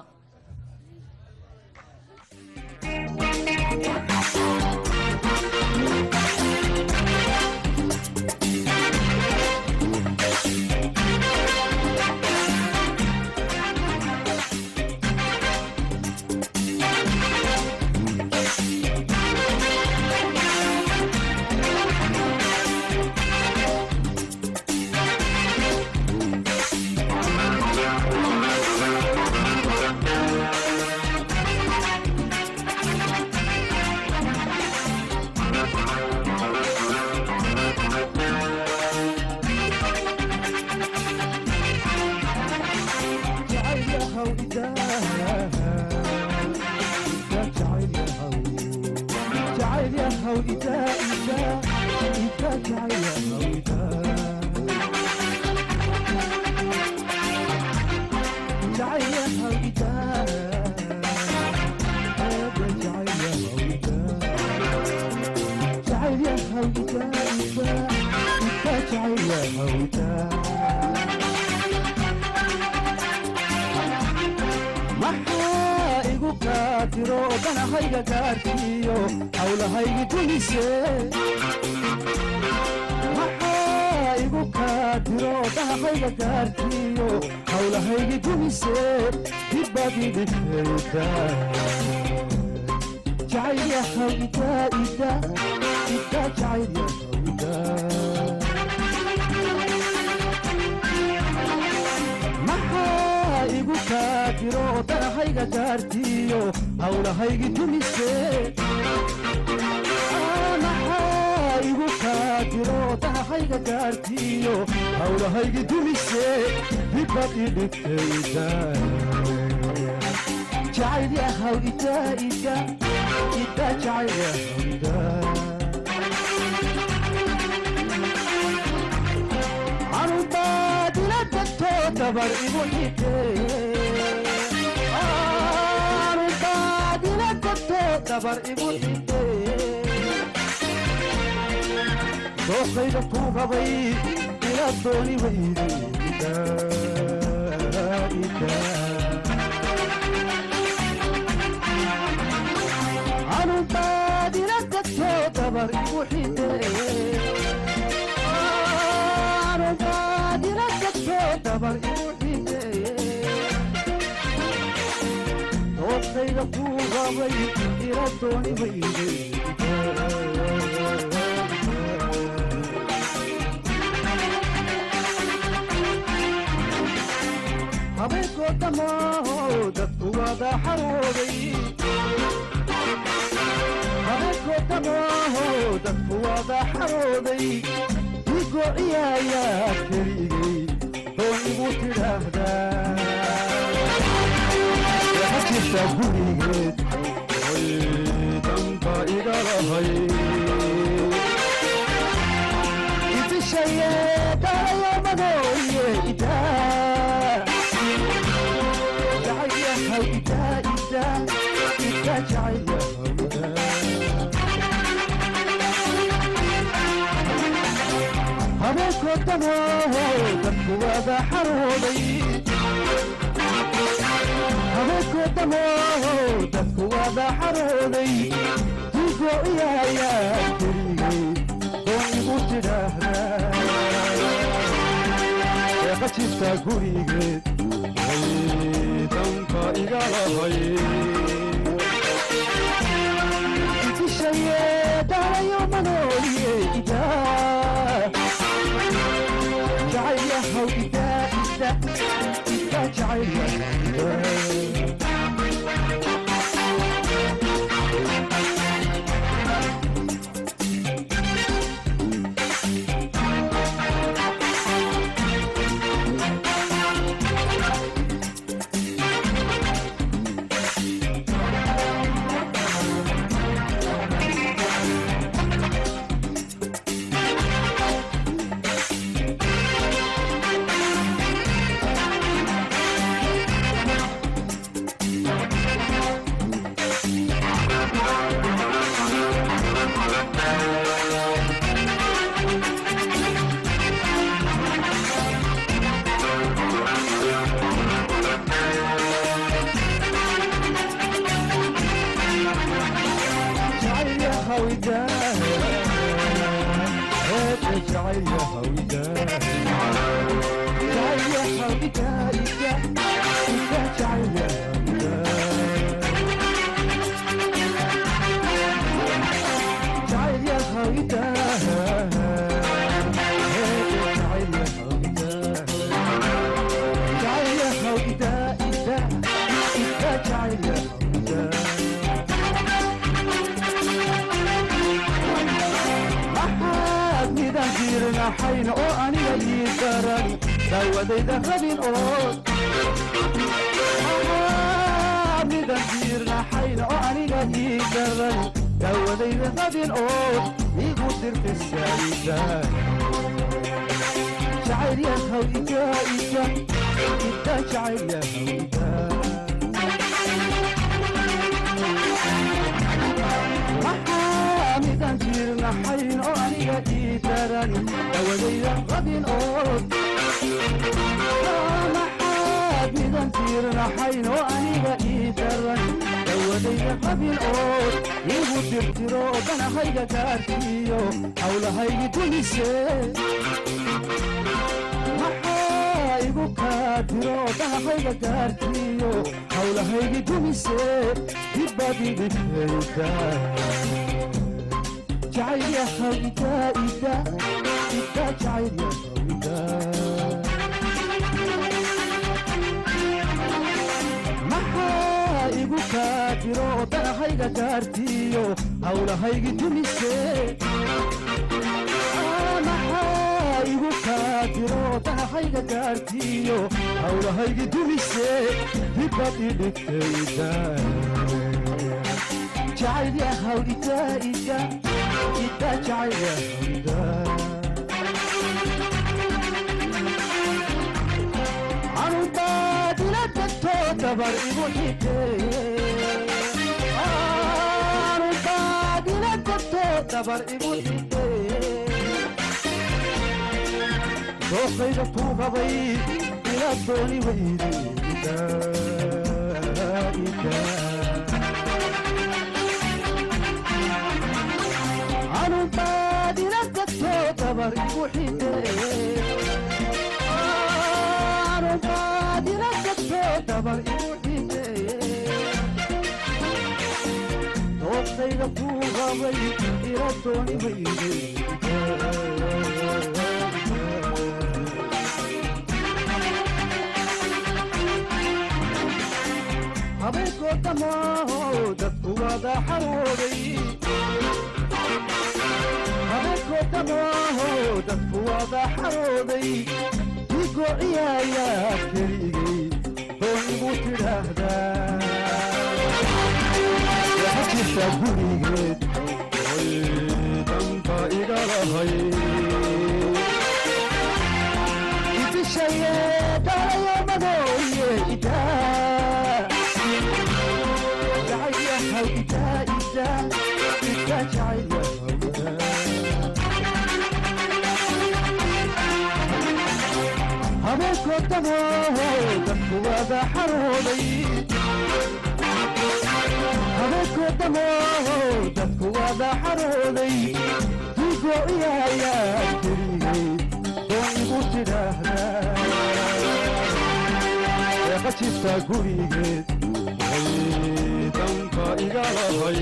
maxaa igu qaatiro danahayga gaarkiyo hawlahaygi dumise maxaa igu qaatiro danahayga gaarkiyo hawlahaygi dumise dibadi dhigtayda jacayl ida ida ida jacayl ida maxaa igu kaadiro danahayga gaartiyo hawlahaygi dumise maxaa igu kaadiro danahayga gaartiyo hawlahaygi dumise dibad idhigtayda jacayl yahaw ida ida ida jacayl yahaw ida anubaadila tagto dabar igu xidhe anubaadila tagto dabar igu xidhe dooqayda kuu qabay ila dooni weyde anubaadina dadko dabar igu xide anubaadina dadko dabar igu xide doodkayga kuu rabay ila dooni weyde habeenkoo dhamaaho dadku wada xarooday habeenkoo dhamaaho dadku wada xarooday igoo ciyaayaa keligay doon igu tidhaahdaa waxa jirta gurigeed oy damba iga lahay idishaye dhalayo madooye idaa jacaylahaw idaa idaa idaa jacaylahaw habeenkoo dhamaaho dadku wada xarooday habeenkoo dhamaaho dadku wada xarooday digoo iyayaa keligay doon igu tidhaahdaa eeqa jirta gurigeed way danka iga lahay idishaye dhalayo manooliye idaa jacaylahaw idaa ida ida jacaylahaw idaa maxaad midaan jiirnaxayn oo aniga ii daran daawadayda rabin oo maxaad midaan jiirnaxayn oo aniga ii daran daawadayda rabin oo igu dirqisayda jacayl yahaw ida ida ida jacayl yahaw ida maxaa midaan jiirnaxayn oo aniga ii daran dawadayda rabin oo maxaad midaan jiirnaxayn oo aniga ii daran dawadayda rabin oo igu dirtiro danahayga gaarkiyo hawlahaygi dumise maxaa igu kaadiro danahayga gaarkiyo hawlahaygi dumise dibadi dhigayda jacayl yahaw ida ida ida jacayl yahaw ida maxaa igu kaadiro danahayga gaarkiyo hawlahaygi dumise maxaa igu kaadiro danahayga gaarkiyo hawlahaygi dumise dibadi dhigtayda jacayl yahaw ida ida ida jacayl yahaw ida anubaadila degto dabar igu xide anubaadila degto dabar igu xide dooqayda tuugabay ila dooni weyde anubaad ila dadto dabar igu xide anubaad ila dadto dabar igu xide dooqayda tuugabay ila dooni weyde habeenkoo dhamaaho dadku wada xarooday habeenkoo dhamaaho dadku wada xarooday digoo ciyaayaa keligay doonigu tidhaahdaa waxa jirta gurigeed oy damba iga lahay idishaye dhalayo madooye idaa jacaylahaw idaa idaa idaa jacaylahaw habeenkoo dhamaaho dadku wada xarooday habeenkoo dhamaaho dadku wada xarooday digoo iyaayaa keligay doon igu tidhaahdaa eeqa jirta gurigeed way danka iga lahay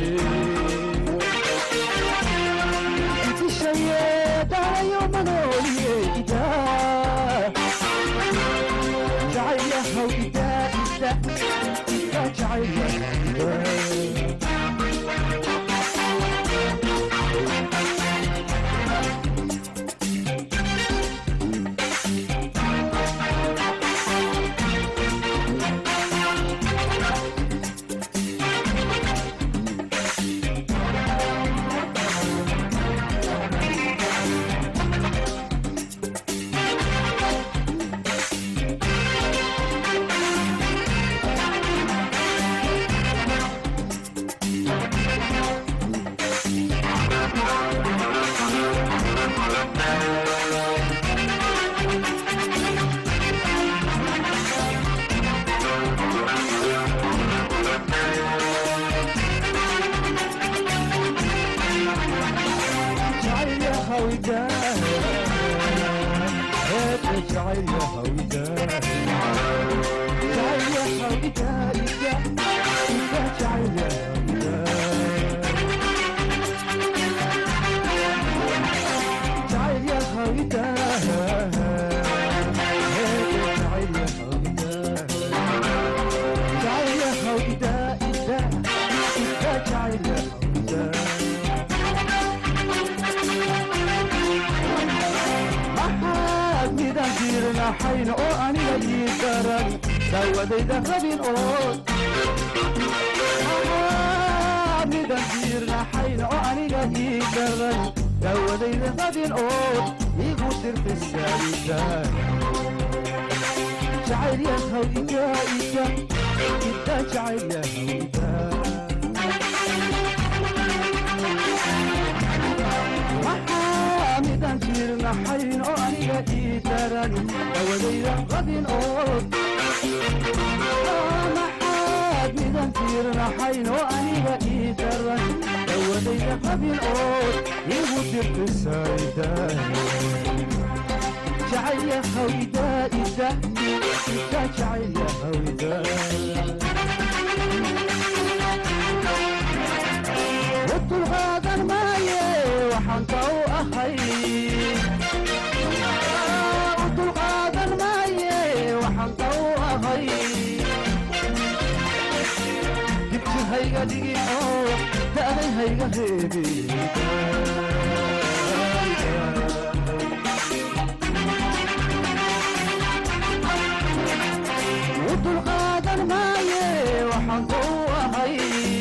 idishaye dhalayo manooliye idaa jacaylahaw idaa ida idaa jacaylahaw idaa maxaad midaan jiirnaxayn oo aniga ii daran daawadayda rabin ood maxaad midaan jiirnaxayn oo aniga ii daran daawadayda rabin ood igu dirfisaayida jacayl yahaw ida ida ida jacayl yahaw ida maxaa midaan jiirnaxayn oo aniga ii daran dawadayda qabin ood maxaad midaan jiirnaxayn oo aniga ii daran dawadayda qabin ood igu dirqisayda jacayl yahaw ida ida ida jacayl yahaw ida wadulqaadan maaye waxaan ka u ahay udulqaadan maaye waxaan ka u ahay dibjir hayga dhigin oo da'day hayga reebin udulqaadan maaye waxaan ka u ahay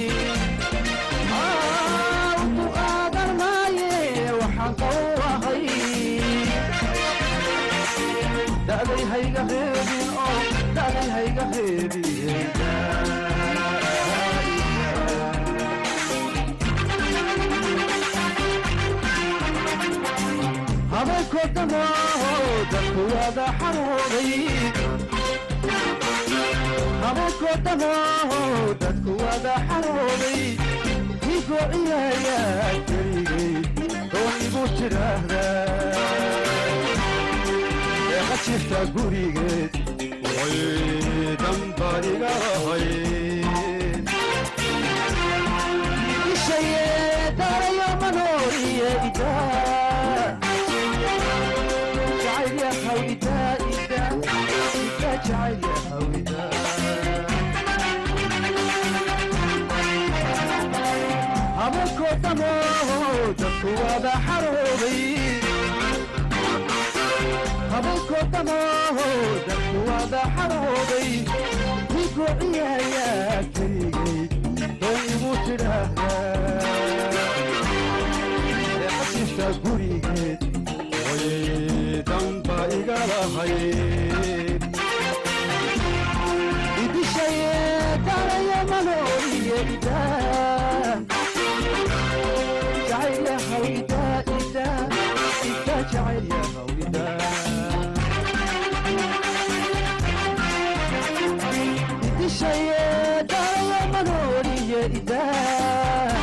udulqaadan maaye waxaan ka u ahay da'day hayga reebin oo da'day hayga reebin habeenkoo dhamaaho dadku wada xarooday habeenkoo dhamaaho dadku wada xarooday igoo ciyaaya keligay oo igu tidhaahdaa eeqa jirta gurigeed way damba iga ahayd ishaye darayo manooriye idaa jacayl yahaw idaa idaa idaa jacayl yahaw idaa habeenkoo dhamaaho dadku wada xarooday habeenkoo dhamaaho dadku wada xarooday igoo ciyaaya keligay oo igu tidhaahdaa eeqasifta gurigeed way damba iga lahayd idishaye daraya manooriye idaa jacayl yahaw idaa idaa idaa jacayl yahaw idaa idishaye daraya manooriye idaa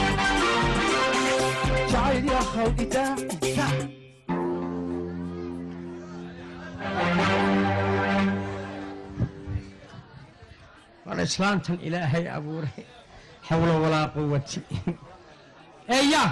jacayl yahaw idaa idaa war islaamtan ilaahay abuuray xawla walaa quwati eya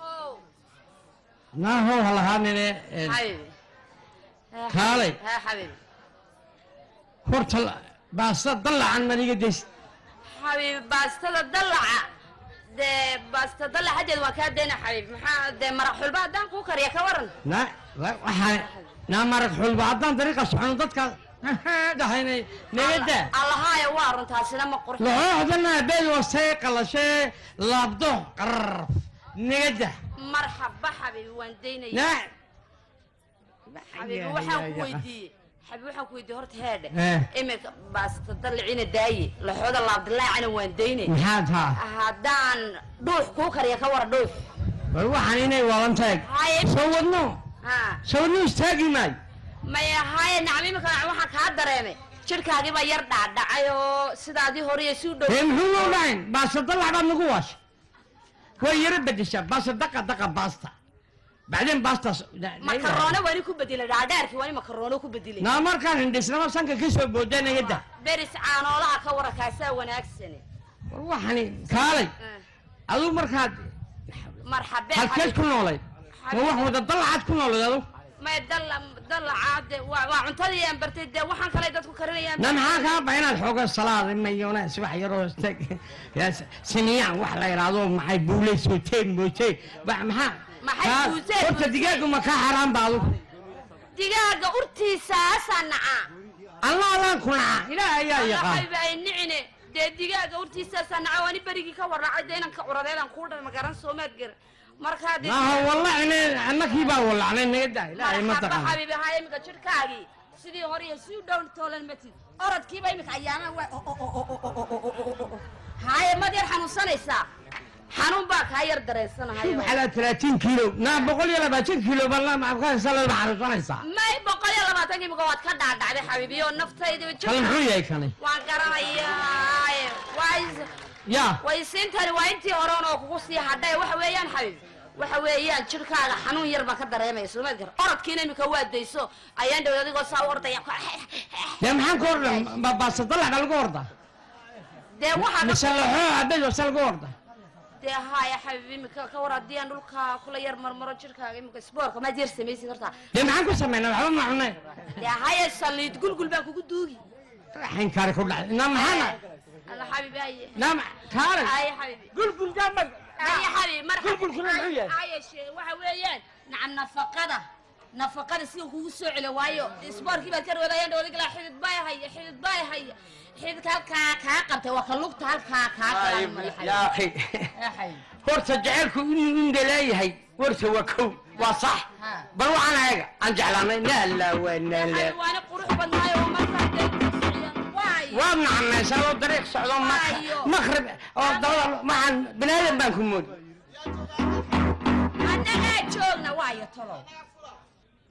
naahow ha lahaanine xabiibi kaalay haa xabiibi horta baasta dallacan maniga days xabiibi baastada dallaca dee baasta dallacadeed waa kaa dayna xabiibi maxaa dee maraq xulba haddaan kuu kariya ka waran na wa- waxaa naa marag xulba haddaan dariiqa socono dadka dhahaynay nabadda allahaaya waa runtaasina ma qurx laxooxdana beel wasay qalashee laabdo qarraf nabadda marxaba xabiibi waan daynaya na xabiibi waxaan ku weydiiyey xabiibi waxaan ku weydiiyey horta heedhe Eh. iminka baasta dalliciina daaye laxooda laabdilaacana waan daynay maxaa taa haddaan dhuux kuu kariya ka wara dhuux war waxaan inay walan taag haye soo wadno haa soo wadno istaagi maayo maya haye nacam iminka waxaan kaa dareemay jidhkaagiibaa yar dhaadhacay oo sidaadii hore iyo si u dhow ee muxuu loo dhahayn baasta dallac baad nagu waasha way yaro bedeshaa baasta daqa daqa baasta bacdeen baastaas makaroone wani ku bedelay dhaadheerkii wani makaroone ku bedelay naa markaan hindhisnama sanka ka soo booda nagada beris caanoolaha ka wara kaasaa wanaagsane war waxani kaalay aduu markaad marxabe halkeed ku noolayd ma wax wada dallacaad ku noolayd adu may dalla dallacaade waa waa cuntadii aan bartay dee waxaan kale dadku karinayaan na maxaa kaa ba inaad xooga salaad mayonaas wax yaroo steg siniyaan wax la yidhaahdo maxay buuley sootee mootee ba- maxaa Maxay kaa- buuseen, horta buuseen? digaagu ma kaa xaraan ba adu digaaga urtiisa asaa nacaa allah allaan ku naca ilaah ayaa yaqaan waxayba ay nicine dee digaaga urtiisa asaa nacaa wani berigii ka warracay dee inanka curadeedan kuu dhan magaran soomaad gar markaa dee maaha wallacine annakii baa wallacnay naga daa ilaahay ma marxaba taqaan xabiibi haa iminka jidhkaagii sidii hore iyo si u dhown toolan matid orodkiiba iminka ayaamaha waa haaye mad yar xanuunsanaysaa xanuun baa kaa yar dareensanahayo maxalaa talaatiin kiilo naa boqol iyo labaatan kiilo balla maxaasa laba xanuunsanaysaa may boqol iyo labaatan imika waad ka dhaadhacday xabiibiyo naftayda kale muxuu yahay kani waan garanayaaye waa yaa waysiintani waa intii horeon oo kugu sii hadhay waxa weeyaan xabiib waxa weeyaan jidhkaaga xanuun yar baan ka dareemaya soomaad gar orodkiina imika waa dayso ayaan dhowd adigoo saa u ordaya dee maxaan ka orda baasa dalac baa lagu orda dee waxaa mise laxoo abed wase lagu orda dee haaya xabiib imika ka war haddii aan dhulka kula yar marmaro jidhkaaga imika isboorka maad yar samaysid horta dee maxaan ku samaynaa waxba ma cunay dee haya saliid gulgul baan kugu duugi raxin kaari ku dhacay naa maxaana alla xabiib haye naa kaari haye xabiib gulgul gaama haye xabiib mar Gulgulkuna muxuu yahay? haye shee waxa weeyaan nacam nafaqada nafaqada si uu kugu soo celo waayo isboorkii baad ka roodayaan dhowdig laa xidid baa haya xidid baa haya xididka halkaa kaa qabtay waa ka lugta halkaa kaa yaa akhi horta jecelku inuu inda leeyahay warta waa kow waa sax bal waxaan ayaga aan jeclaanay naala waa naala waana qurux badnaayo oo markaa dee waayo waad nacanaysaa oo dariiq socdo ma- Waayo. maqrib oo dabada waxaan binaadan baan ku moodi annagaa joogna waayo tolow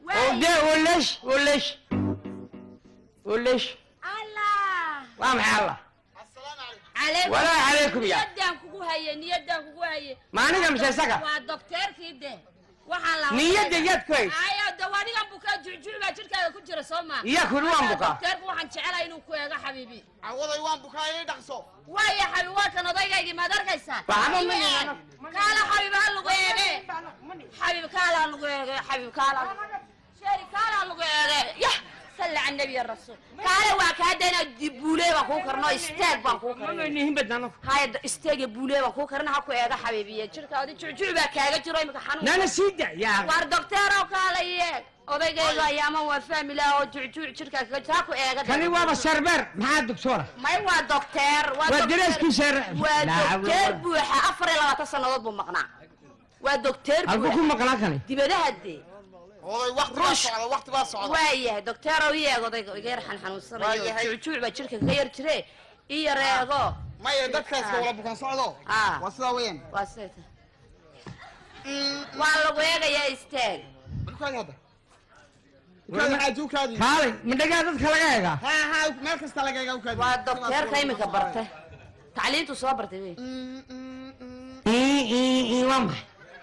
oo dee waleesh waleesh waleesh allah waa maxay allah calaykum Walaa calaykum ya. niyadaan kugu haye niyadaan kugu haye Ma aniga mise isaga? waa dokteerkii de waxaa la Niyadda yaad ku haysa? ayo de waa nigan bukaa jucjuc baa jirkaaga ku jira soo ma Iyaa kuli waan bukaa. dokteerku waxaan jecelahay inuu ku eego xabiibi awaday waan bukaa ii dhaqso waaya xabiib waa kan odaygaygii maad arkaysaa Waxba ma Ii eeg. nihano. kaala xabiib ha lagu eege xabiib kaala ha lagu eege xabiib kaala sheeri kaala ha lagu eege yah salli cala nabiy rasuul kaale waa kaa dayna buulee baan kuu karno isteeg baan kuu karno haya isteega buulee baan kuu karna ha ku eega xabiibiye jirkaadi jucjuc baa kaaga jiro imika xanuun nana sii da yaa waar dokteerow kaala yeeg odaygayga ayaama waa fahmi laha oo jucjuuc jirkaa kaga jiro ha ku eega kani waaba sarbeer maxaa doctora may waa dokteer Waa dokteer- dareeskiisa waa Laa xawla dokteer walaa- buuxa afar iyo labaatan sannadood buu maqnaa waa dokteer halku ku buuxa maqlaa kani dibadaha dee oday waqti baa socda waqti baa socda waayahay dokteerow i eeg odayga iga yar xanxanuunsanayo Waayahay. jucjuuc baa jirka kaga yar jire i yar eego maya dadka iska wala bukaan socdo Ah. waa sidaa weeyaan waa siday tahay waa lagu eegayaa istaag ukaadi hadda ukaadi xaaji ukaadi kaalay madhagaa dadka laga eegaa ha ha meel kasta laga egaa ukaadi waa dokteerka imika bartay tacliintu soo bartay wey ii ii ii waa maxay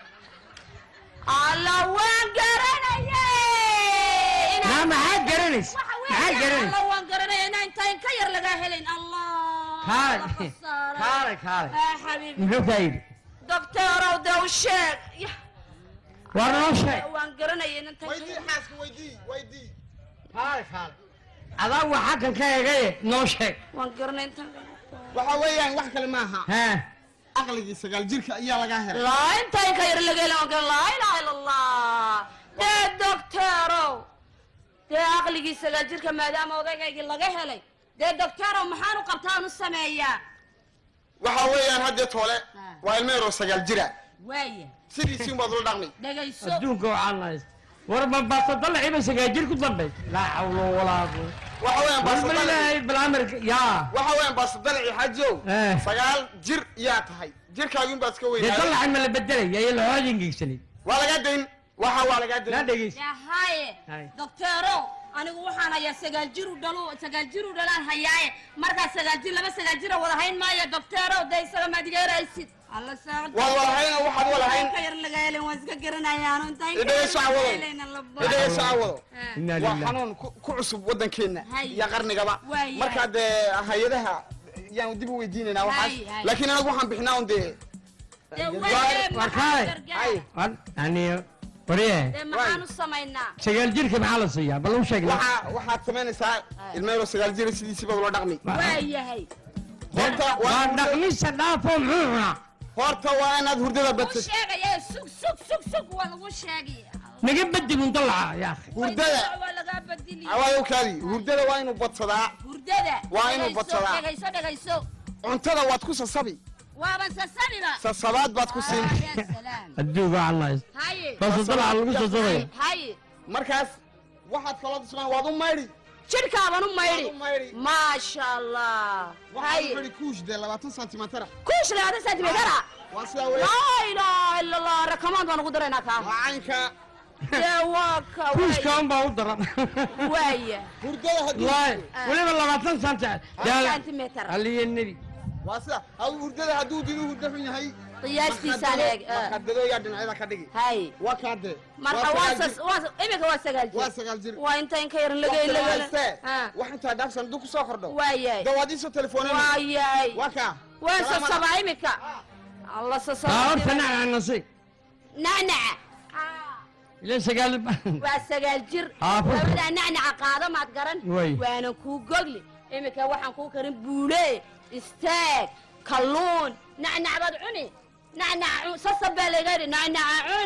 alla waan garanayay naa maxaad garanaysa waxa maxaad weeye garanaysa alla waan garanaya inaan intaan ka yar lagaa helayn allah kaalay kaalay kaalay ah xabiibi muxuu kaa yidhi dokteerow dee u sheeg Yah, waa noo sheeg waan garanaya inaan intaan weydii xaaska weydii weydii kaalay kaalay adaa waxaa kan ka eegaye noo sheeg waan garanaya intaan waxa weeyaan wax kale maaha haa aqligii sagaal jirka ayaa lagaa helay laa intaan ka yar laga helayn waan garan laa ilaaha illa allah dee dokteerow dee aqligii sagaal jirka maadaama odaygaygii laga helay dee dokteerow maxaan u qabtaa aan u sameeyaa waxa weeyaan haddee toole waa ilmo yaroo sagaal jira waaya sidiisii unbaad ula dhaqmay dhegayso adduunka waxaa nahays war ma baastadalaciba sagaajir ku dambay laa xawlo walaa quwata waxa weeyaan war baasadalaci balilaahay balaamirka yaa waxa weeyaan baasadalaci xaajow Eh. sagaal jir yaa tahay jirkaagin baad iska dee weynaaday dalaci ma la bedelaya iyo lahoodin gegsanay waa lagaa dayn waxa waa lagaa naa dayn dhegeysa yahaye Hay. dokteero anigu waxaan hayaa sagaal jir u dhalo sagaal jir u dhalaan hayaaye markaa sagaal jir laba sagaal jira wada hayn maayo dokteero dee isaga maad iga yaraysid alla saacad waad walahayn oo waxaad walahayn ka yar laga helin waan iska garanayaano intaan Idhagayso cawado. idhagayso cawado inaa waa lilah xanuun ku ku cusub waddankeenna Hay. iyo qarnigaba Waayahay. markaa dee hay-adaha yaan dib u weydiinaynaa waxaas Hay, hay. laakiin anagu waxaan bixinaa un dee war kaalay hay war yani warye dee maxaan u samaynaa sagaal jirka maxaa la siiyaa bal u sheeg waxaa waxaad samaynaysaa ilmo yaroo sagaal jira sidiisii baad ula dhaqmi waayahay horta waa waa dhaqmista dhaafoo muxuu cunaa horta waa inaad hurdada u badsa sheegaya sug sug sug sug waa lagu sheegaya naga bedi bun dalaca yaa akhi hurdada waa lagaa badiliya awaayo kaadi hurdada waa inuu badsadaa hurdada Waa inuu Dhegayso, badsadaa. dhegayso dhegayso cuntada waad ku sasabi waaban sasabiba sasabaad baad ku siin Ah, ya salaam adduunka waxaa nahays haye balse dalaca lagu sasabaya haye markaas waxaad kaloo dismaan waad u maydhi jirkaaban u maydhi Waad u maydhi. maasha allah waxaad haye u xidhi kuush dee labaatan santimitara kuush labaatan sentimitara waa sidaa weeye laa ilaaha ila allah rakamaan baan ugu daraynaa kaa waa caynka dee waa ka kuuska un baa u daran waaya hurdada haddii waay weliba labaatan santa sentimeter aliya nebi waa sida haw hurdada hadduu didu hurdo xun yahay qiyaastiisaan eeg ah. makadado yaa dhinacyada ka dhigi haye waa kaa dee marka Waa waa sagaal sas- waa imika waa sagaal waa jir sagaal jir waa inta in ka yaran laga Waqti laga hayste. Ah. wax intaa dhaafsan hadduu kusoo kordho waayahay dee waad iisoo telefoonana waayahay waa kaa waa Salaam sasabaa imika alla baa sasaba horta nacna nasi nacnaca ila sagaal waa sagaal jir Ah, fur. labadaa nacnaca qaado maad garan Way. waana kuu gogli imika waxaan kuu karin buule istaag kalluun nacnac baad cuni nacnaca cun sasab baa laga yidhi nacnaca cun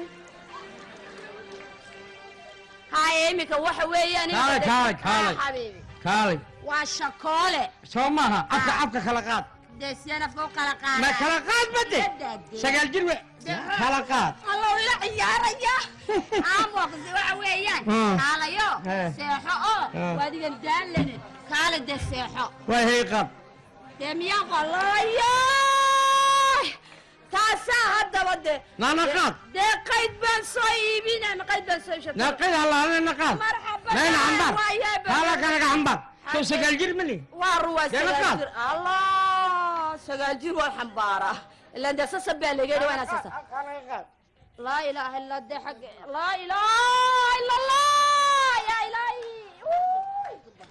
haya imika waxa weeyaan Kaalay, kaalay, kaalay. xabiibi kaalay waa shakoole soo maaha afka afka kala qaad dee siyaan afka u kala qaada ma kala qaad bade Dade. sagaal jir we kala qaad allow ila ciyaaraya aamoqsi waxa weeyaan Mm. kaalayo Eh. seexo oo Eh. waadigan daalane kaale dee seexo way hay qaad dee miyaan qolayo taasaa haddaba dee naa naqaad dee qayd baan soo iibinayna qayd baan soo iibshatay naqid halaale naqaad marxaba nayna cambar waayaa hala kanaga cambar soo sagaal jir mali waa ruwaa Dee sagaal naqaad. jir allah sagaal jir waa xambaara ilaan dee sasa baa laga yidhi waa inaa sasa laa ilaaha illa dee xag laa ilaaha illa allah yaa ilaahi Uy.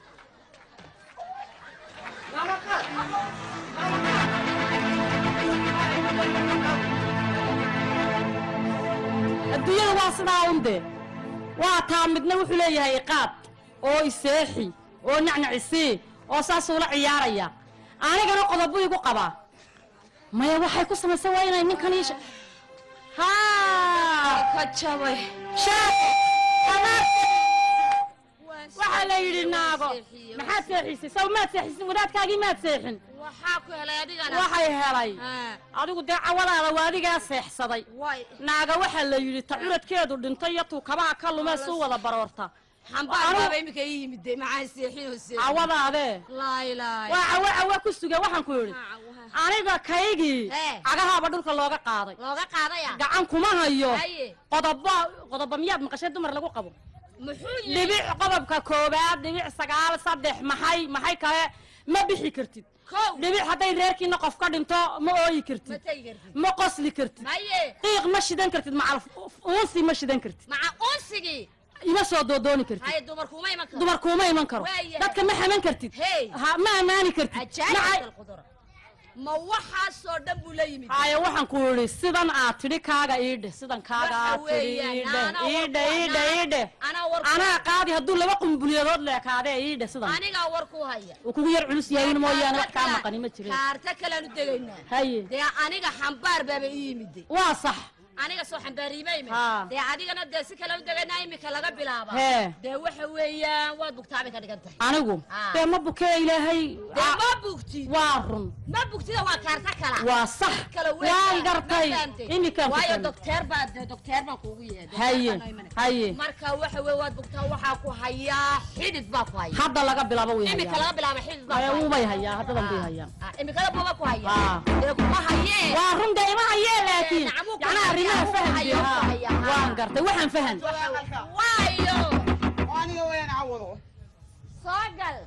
adduunyada waa sidaa unde waa taa midna wuxuu leeyahay iqaad oo iseexi oo nacnacisii oo saasuu la ciyaaraya anigana qodobu igu qabaa maya waxay ku samaysay waa inay ninkan ii sha- haa ka jabay waxaa la yidhi naago maxaad seexisay saw maad seexisin wadaadkaagii maad seexin waxaa ku helay adigana waxay helay Ah, adigu dee cawadaada waa adigaa seexsaday way naaga waxaa la yidhi ta curadkeedu dhintay iyo tuu kabaha ka lumee suu wada baroorta xambaar Anu- baaba imika ii yimid dee maxaan seexin oo seexin cawadaadee laa ilaaha waa cawo cawo ku suga waxaan ku yidhi aniga kaygii Eh. cagahaaba dhulka looga qaaday looga qaadaya gacan kuma hayo haye qodobo qodobo miyaad maqashay dumar lagu qabo muxuu yihi dhibic qodobka koobaad dhibic sagaal saddex maxay maxay kale ma bixi kartid kow dhibic hadday reerkiina qof ka dhinto ma ooyi ma kartid tegi kartid ma qosli kartid haye qiiq ma shidan kartid macal uunsi ma shidan kartid maca unsigii ima soo doodooni kartid haye dumarkuma iman karo dumar kuuma iman karo Waayahay. dadka ma xaman kartid Hey. ha ma ammaani kartid ajaayib Macay- alqudra ma waxaasoo dhan buu la yimid haya waxaan ku idhi sidan aad tidhi kaaga iidhe sidan kaaga Waxa aad tidhi weeyaan, iidhe anaa iidhe warku- iidhe anaa- iidhe anaa warku- anaa qaadi hadduu laba qumbuliyadood leekaadee iidhe sidan anigaa war ku haya uu kugu yar culus yahay mooyaane wax kaa Kaarta maqani ma jirin kaarta kalean u degaynaa haye dee aniga xambaar baaba ii yimid waa sax aniga soo xambaariima imid Haa. dee adigana dee si kale u degaynaa imika laga bilaaba Hee. dee waxa weeyaan waad bugtaabay ka dhigan tahay anigu Ah. dee ma bukee ilaahay dee Aa, ma bugtid waa run ma bugtida waa kaarta kala waa sax kala waan gartay imikaan ku waayo fahmay. dokteer baa dee dokteer baan kuugu yeedhay haye haye marka waxa weeye waad bugtaa waxaa ku hayaa xidid baa ku haya hadda laga bilaabo way imika hayaan laga bilaaba xidid baa Maya, ku wuu bay haya hayaa haddadan bay hayaan Ah, imikada buuba ku haya Ah. dee kuma hayee waa run dee ima hayee laakiin nacamuu ku yacnaa hayaa, arrimaha wuu fahan hayaa, wuu hayaa, haa. waan gartay waxaan fahan waayo aniga wayaan cawado soo gal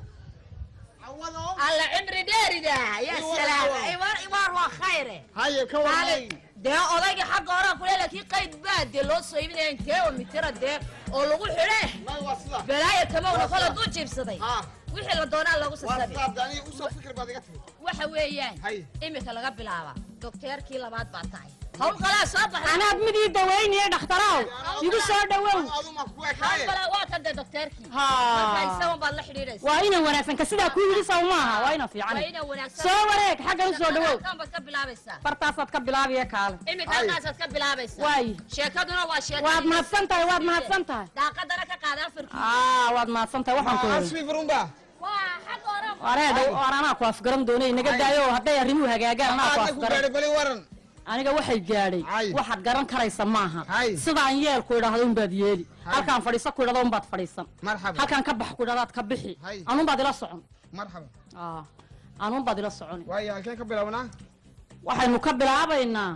cawado alla cimri dheerida ya Iwar, salaam iwar. iwar iwar waa khayre haye ka warnay dee odayga xagga horaa kule laakiin qayd baa dee loo soo iibinaya intee oo mitira dee oo lagu xidhe may waa sida balaayo kamowna kol hadduu jiibsaday ha wixii la doonaa lagu waa sasabi sidaad aniga usoo fikir baad iga tiri waxa weeyaan Hay. imika laga bilaaba dokteerkii labaad baa tahay hawl qalaa soo baxday anaad mid ii dawaynaya dhakhtarow igu soo dhowow adu ma ku hawl ekaaye qalaa waa kan dee dokteerkii marka haa isagan baad la xidhiidhaysa waa inan wanaagsan ka sidaa kuu yidhi saw maaha waa inan waa fiican ina wanaagsan soo wareeg xaggan u soo dhowow kan baad ka bilaabaysaa bartaasaad ka bilaabiya kaale imika halkaasaad ka bilaabaysaa waay sheekaduna waa sheekadii waad mahadsan tahay waad mahadsan tahay daaqadana ka qaada afarkii aa waad mahadsan tahay waxaan ku yidhi asmi furumba waa xag hore wareedha war anaa ku afgaran doonay naga daayo hadday arrimuhu hagaagaan anaa ku aadna ku afgaran gaadhay bali waran aniga waxay gaadhay Hay. waxaad garan karaysa maaha Hay. sidaan yeelku idhaahdo unbaad yeeli halkaan fadhiiso ku idhahdo unbaad fadhiisan marxaba halkaan ka bax ku idhahdaad ka bixi Hay. anuunbaad ila socon marxaba aa anuunbaad ila socon waayo halkeen ka bilownaa waxaynu ka bilaabaynaa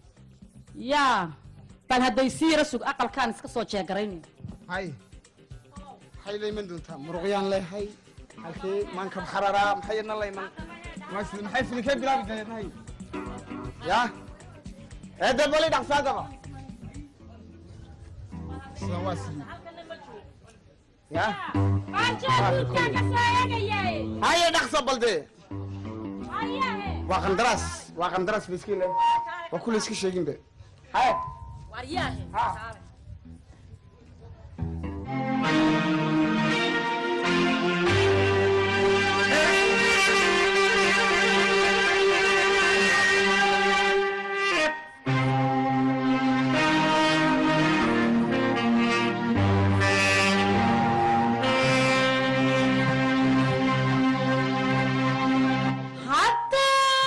yaa bal hadday sii yara sug aqalkaan iska soo jeegaraynayo hay maxay la iman doontaa muruqyaan leehay halkee maankab xararaa maxay idna la iman Mas- maxay filikee bilaabi dareednahay ya eedda bali dhaqsaagaba sida waa sii ya haye dhaqsa balde waa qandaraas waa qandaraas ba iska le waa kula iska sheegin be haye waryaahe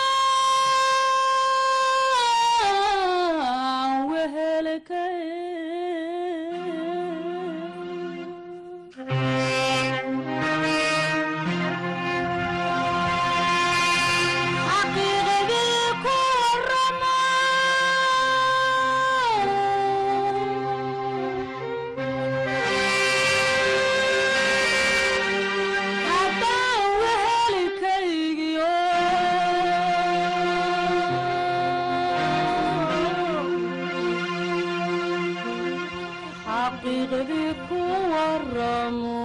haddaan wehelkay xaqiiqdii ku waramo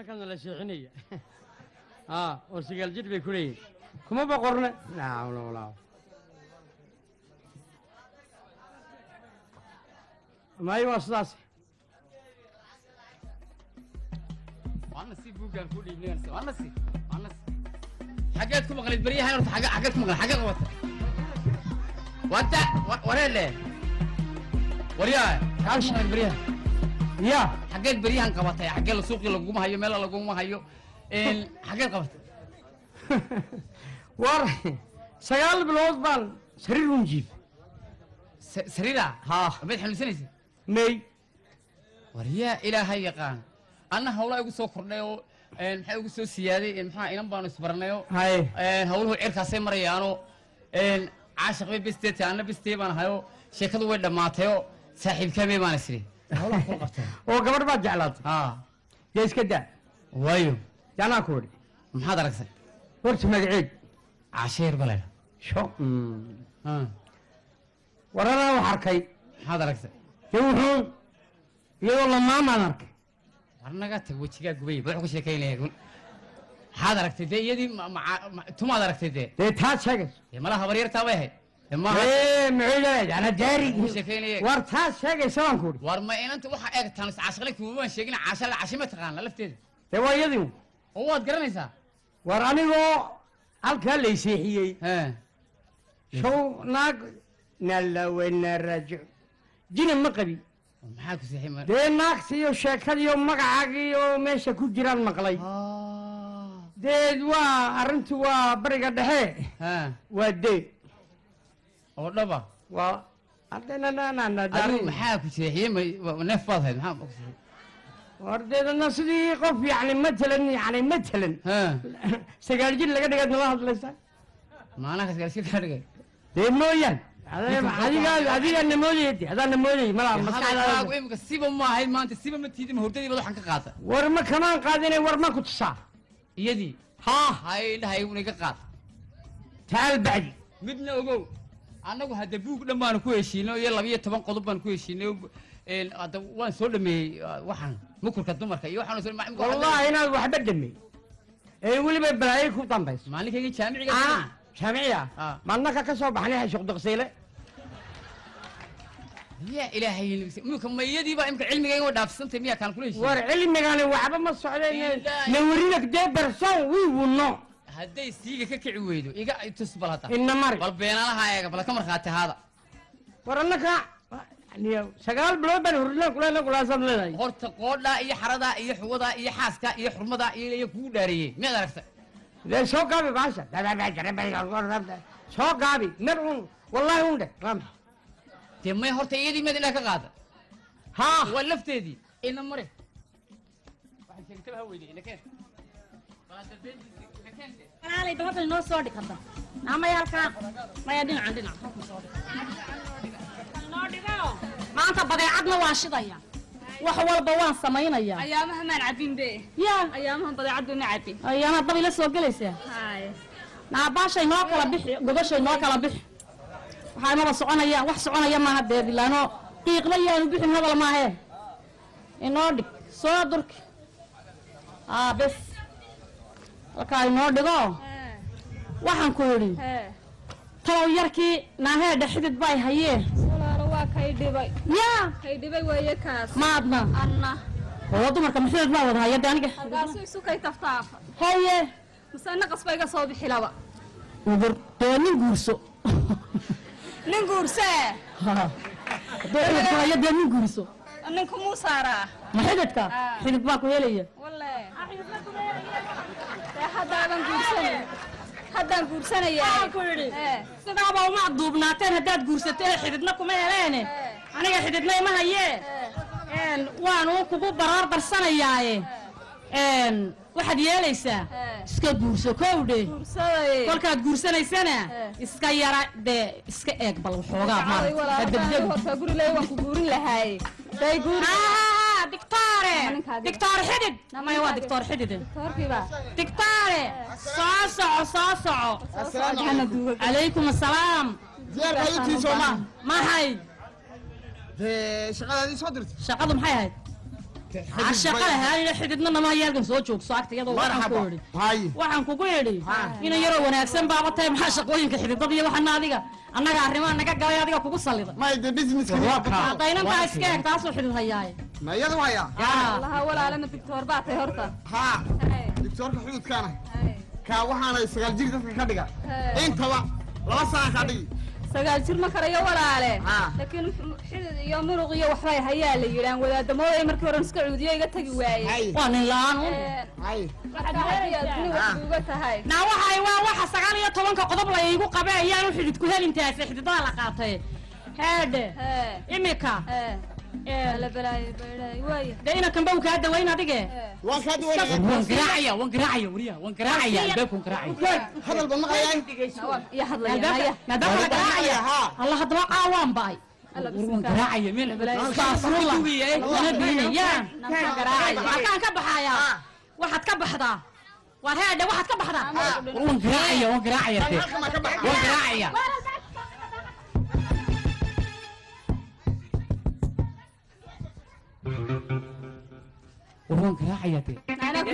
annagana la seexinaya aa oo sagaal jir bay ku leeyihin kuma boqorne naawla walaa maayo waa sidaas waana si buuggaan ku dhiibnaysa waana si waana si xageed ku maqlayd baryahan horta xage xageed ku maqlay xageed qabata wanta wareele waryaa maxaa ku maqlayd baryahan ya xageed baryahan qabatay xagee la suuqii laguma hayo meel laguma hayo een xageed qabatay war sagaal bilood baan sariir un jiif Sa- sariira haa mayd xanuunsanaysa may waryaa ilaahay yaqaan anna hawlaa igu soo kordhay oo een, maxaa igu soo siyaaday een, maxaa inan baanu isbaranayo haye een, hawluhu cirkaasay marayaano een, caashiq bay besteeta anna bestee baan ahayo sheekadu way dhammaatayoo saaxiibkaamee baan isiri hawlaha kula qabtay oo gabadh baad jeclaatay haa dee iska daa waayo yaanaa ku idhi maxaad aragtay horta magaceed caasheer ba laydha sho Ah, war anaa wax arkay maxaad aragtay dee wuxuu iyadoo lamaamaan arkay war naga tag wejigaa gubay ba wuxuu ka sheekaynaya run maxaad aragtay dee iyadii ma- ma- ma- tumaad aragtay dee dee taad sheegayso dee malaha habaryartaa bay ahayd dee maaha ee muxuu leeyahay ana daari Wuu sheekaynaya war taad sheegaysa baan ku idhi war ma inanta waxaa eegtaan caashaqle kumabaan sheegin caasha cashi ma taqaana lafteeda dee waa iyadii oo waad garanaysaa war anigoo halkaa layseexiyey Hee. show naag nalawena rajo jina ma qabi maxaa ku seexay mar dee naagta iyo sheekadii iyo magacaagii oo meesha ku jiraan maqlay dee waa arrintu waa bariga dhexe haa waa dee oo dhaba waa adigu maxaa ku seexiyey ma- ma- neef baad hayd maxaa ku seexiyey wardeedana sidii qof yani matalan yani matalan haa sagaal jir laga dhigaad nala hadlaysaa maanaha kasgaarsiin kaa dhigay dee mooyaan adiga adigaa namoodaya de adaa namoodaya malaa hadalkaagu maskaxdaada imika siba ma ahayd maanta siba ma tiidin ma hordadii baad waxaan ka qaata war ma kamaan qaadine war ma ku tusaa iyadii haa hay dhahay una iga qaad taal bacdi midna ogow annagu hadda buug dhan baanu ku heshiinay iyo labiyo toban qodob baan ku heshiinay een, hadda waan soo dhameeyey uh, waxaan mukurka dumarka iyo waxaan soo dhameeyey wallahi inaad waxba dhamey ee weliba balaayo ku dambayso maalinkayga jaamiciga ah jaamiciya Ah. maadnaka ka soo baxnay xashuq daqsiile ya ilaahay imika ma iyadiiba imika cilmigayga way dhaafsantay miyaa kaan kula heshiin war cilmigani waxba ma socdeen Ilaahi. nawarina dee barsoon wii wuno hadday siiga ka kici weydo iga tus bal hadda ina mari bal beenaalaha eega bal ka markhaati haada war annaka yani sagaal bilood baan hurlaan kula kulaasaad leedahay horta qoodhaa iyo xaradaa iyo xuwadaa iyo xaaskaa iyo xurmadaa iyo iyo kugu dhaariyey miyaad aragtay dee soo gaabi baasha soo gaabi mer un wallahi un dhe rama dee may horta iyadii miyaad indhaha ka qaada haa waa lafteedii ina mare waxay sheegtaba ha weyday ina keen Bal hadda beentiisii, ina keen dee. walaalay dabadda inoo soo dhig hadda naamaya halkaa maya dhinacan dhinac inoo dhigo maanta badeecadna waan shidaya wax walba waan samaynaya ayaamaha maan cabin be yaa ayaamahan badeecaddu na cabin ayaana dab ila soo gelaysaa haye naabaasha inoo kala bixi gobasha inoo kala bixi waxaa inaba soconaya wax soconaya maaha dee bilaano qiiqba yaanu bixin hadal maahe inoo dhig soo durki aa bes halkaa inoo dhigo waxaan ku yidhi hee talow yarkii naaheedha xidid bay hayee walaalo waa kay dhibay yaa kay dhibay weeye kaas maadna anna oo dumarka maxidid baa wada haya de aniga halkaasu isu kay taftaafa haye mase naqas ba iga soo bixi laba udur dee nin guurso nin guursee hadduu xididku hayo dee nin guurso ninku muu saaraa ma xididka Ah. xidid baa ku helaya walle dee haddaadan guursanay haddaan guursanayaa ku yidhi ee sidaaba uma duubnaateen haddaad guursateen xididna kuma heleene aniga xididna ima hayee een waanu kugu baraar darsanayaaye een waxaad yeelaysaa ee iska guurso kowdhe guursaday kolkaad guursanaysana Eh. iska yara dee iska eeg bal waxoogaa Ay, maarata walaa, ha haddaan degdegu horta guri leeyahay waan ku guurin lahaay day guuri Ah, dictore Ninkaaga. dictor xidid Nama maya waa ninkaaga. dictor xidid toorkiiba dictore soo soco soo soco hana duuga calaykum assalaam diyaar baa itii soo maaha maxay dee shaqadaadii soo dirtay shaqadu maxay ahayd shaqale haanina xididna nama hayaalkan soo joogso agtayadoo waxaan ku idhi waxaan kugu idhi ina yaroo wanaagsan baaba tahay maxaa shaqooyinka xididada iyo waxana adiga annaga arrimaha naga galay adiga kugu sallida hadaynantaa iska eg taasuu xidid hayaaye ma iyadu haya laha walaalama digtoor baa tahay horta ha digtoorka xududkaana kaa waxaanay sagaal jir dadka ka dhiga intaba laba sana ka dhigi sagaal jir ma karayo walaale laakiin xidid iyo muruq iyo waxbay hayaa la yidhaan wadaadamooday markii hore iska cuudiyo iga tagi waayey waa nin la-aan un uga tahay naa waxay waa waxa sagaal iyo tobanka qodob la iigu qabe ayaan u xidid ku helintaase xididada la qaatay heedhe imika de inankan ba uu kaa dawayn adige waan kaa waan garaacaya waan garaacaya wariya waan garaacaya albaabkaan garaacaya hadal ba maqlayaan iyo albaabka maadaama la garaacaya alla haddaba caawaan ba'ay waan garaacaya meel astaafurullah mana biinayaan halkaan ka baxaaya waxaad ka baxdaa waar heedhe waxaad ka baxdaa waan garaacaya waan garaacaya te waan garaacaya war waan garaacaya te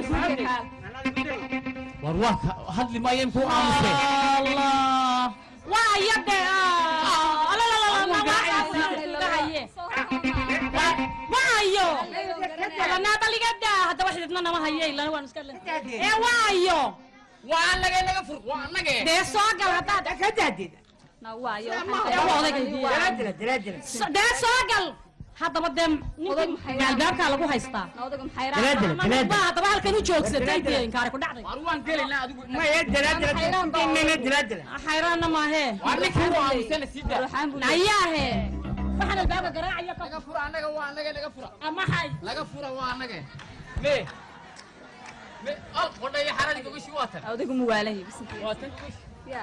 war waan ka hadli maayo imkuu aamusay allah waa iyade waayo naadaligada haddaba xididna nama haye ilana waan iska ee waayo waa anage naga fur waa anage dee soo gal haddaad ka daadid dee soo gal haddaba dee ninkii albaabkaa lagu haystaa ba haddaba halkan u joogsatay dee inkaari ku dhacday war waan gelinaa adigu maya dalaadala dalaadala xayraanna maahee waa ninkan waa aamusana sii daa ayaahe waxaan albaabka garaacaya naga fura annaga waa annaga naga fura maxay naga fura waa annaga me me al qodhaya xaradi gogashi waa tan adigu muwaalahi waa tan ya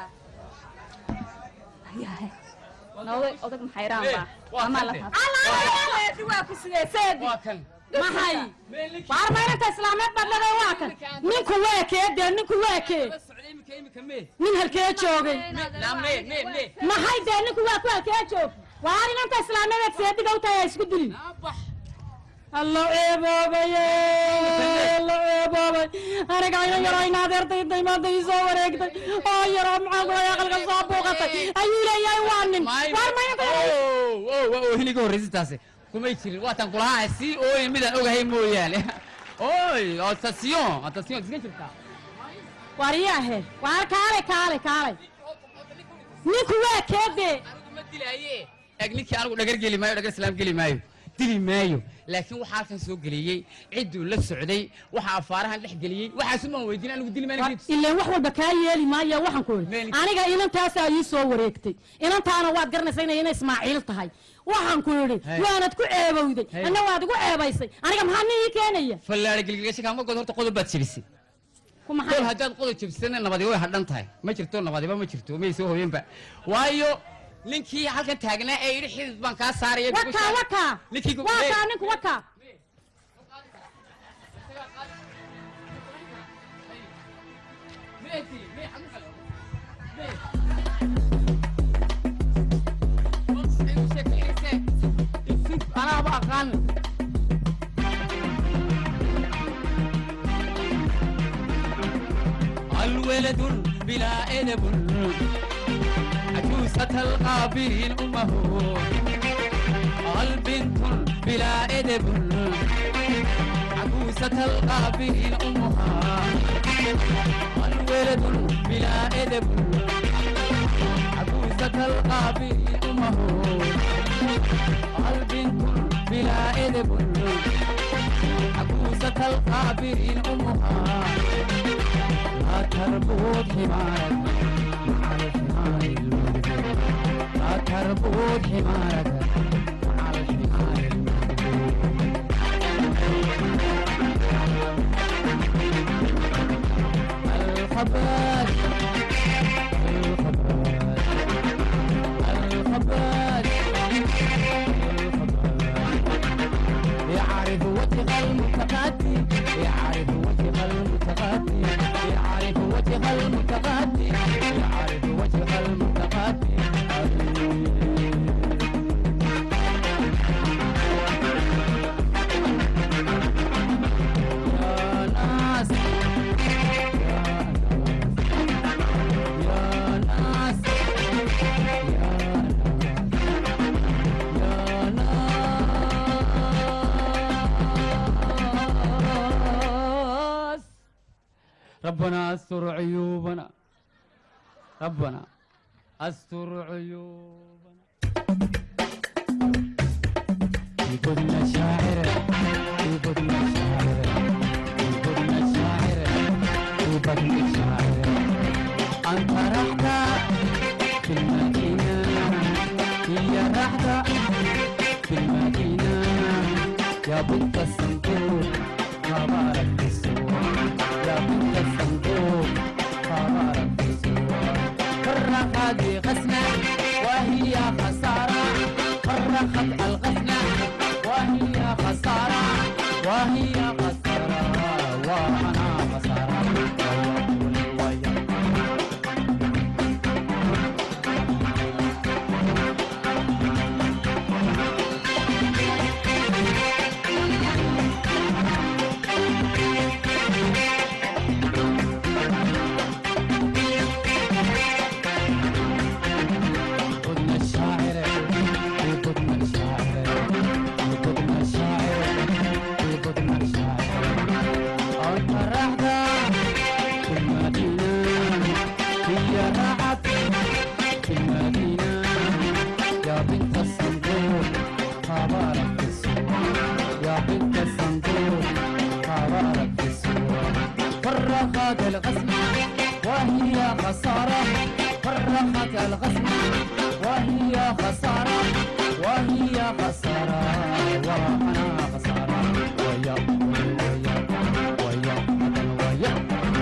yahe nawday odag maxayraan baa waa amaa la kan taabtay waa ku sidee seedi waa kan maxay baarmayrinta islaameed baad leedahay waa kan ninku waa kee dee ninku waa kee socday imika imika me nin halkee joogay naa me me me maxay dee ninku waa ku halkee joog waar inanta islaameedeed seediga u tahay ha isku dilin naa bax allo eeboobaye allo eeboobay aniga ina yaro ina adeertayday maanta ii soo wareegtay oo yaro maxaan kula aqalka soo buuqatay ayuu leeyahay waa nin waar maynta oo hiliga horreysa taasi kumay jirin waatan kulahaa sii ooyin midaan ogahay mooyaane oy attention attention iska jirtaa wariyaahe waar kaale kaale kaale ninku waa keedee anigu ma dilaaye eg ninkii anigu dhagar geli maayo dhagar islaam geli maayo dili maayo laakiin waxaa halkan soo geliyey cidduu la socday waxaa afaarahan dhex geliyey waxaasu maan weydiin anigu dili maayo ileen wax walba kaa yeeli maayo waxaan ku idhi Meeli. aniga inantaasaa ii soo wareegtay inantaana waad garanaysaa inay ina ismaaciil tahay waxaan ku idhi Hey. waanad ku ceebowday Hey. anna waad igu ceebaysay aniga maxaa nin ii keenaya fallaare gilgilasha kaama god horta qodob baad jebisay ku maxay kol haddaad qodob jebisana nabadi way hadhan tahay ma jirto nabadiba ma jirto may soo hoyanba waayo ninkii halkan taagnaa ee yidhi xidid baan kaa saaraya wakaa wakaa ninkii gu- wakaa Hey. ninku wakaa anaaba aqaan الولد بلا أدب عجوزة القابين أمه البنت بلا أدب عجوزة القابين أمها الولد بلا أدب عجوزة القابين أمه البنت بلا أدب عجوزة القابين أمها لا تربط حمارك مع الحمار المدبر لا تربط حمارك مع الحمار المدبر الخباز الخباز الخباز يعرف وجه المتقدم يعرف وجه المتقدم يعرف وجه المتقدم يعرف وجه المتقدم ربنا استر عيوبنا ربنا استر عيوبنا في بدنا شاعر في بدنا شاعر في بدنا شاعر في بدنا شاعر أنت رحت في المدينة هي رحت في المدينة يا بنت الصندوق مبارك في السوق يا بنت الصندوق مبارك في السوق فرق هذه غسنة وهي خسارة فرقت الغسنة وهي خسارة وهي خسارة وأنا خسارة ويا ويا بدنا الشاعر بدنا الشاعر بدنا الشاعر بدنا الشاعر أنت رحدة في المدينة هي رعت في المدينة يا بنت الصندوق خبرك في السوق يا بنت الصندوق خبرك في السوق فرقت الغسمة وهي خسارة فرقت الغسمة وهي خسارة وهي خسارة وأنا خسارة ويا ويا ويا ويا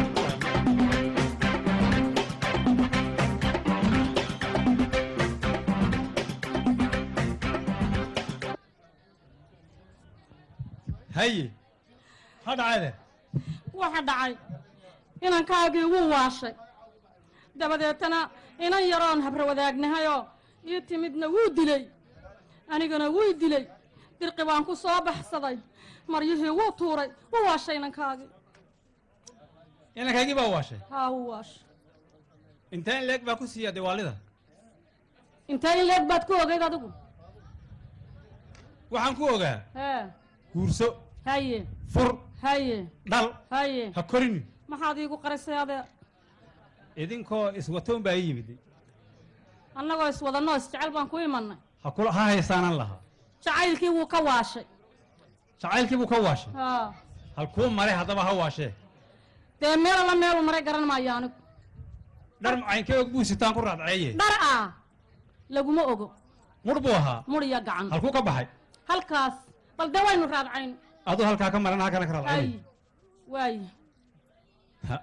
haye ha dhacayde waxa dhacay inankaagii wuu waashay dabadeetana inan yaroon habra wadaagnahayoo ii timidna wuu dilay anigana wuu dilay dirqi baan ku soo baxsaday maryihii wuu tuuray wuu waashay inankaagii inankaygii baa waashay haa wuu waashay intee in leeg baa ku siiya diwaalida intee in leeg baad ku ogayd adigu waxaan ku ogaa hee guurso haye fur haye dhal haye ha korini maxaad iigu qarisay adeer idinkoo iswatoon baa ii yimid annagoo iswadanoo isjecel baan ku imannay ha kula ha haysaanan lahaa jacaylkii wuu ka waashay jacaylkii buu ka waashay haa halkuu maray haddaba ha waashee dee meel alla meeluu maray garan maayo anigu dhar macaynkee og buu sitaan ku raadceeye dhar ah laguma ogo mudh buu ahaa mur iyo gacan halkuu ka baxay halkaas bal dee waynu raadcayn aduu halkaa ka maran halkana ka ay raadcayay waaye Ha.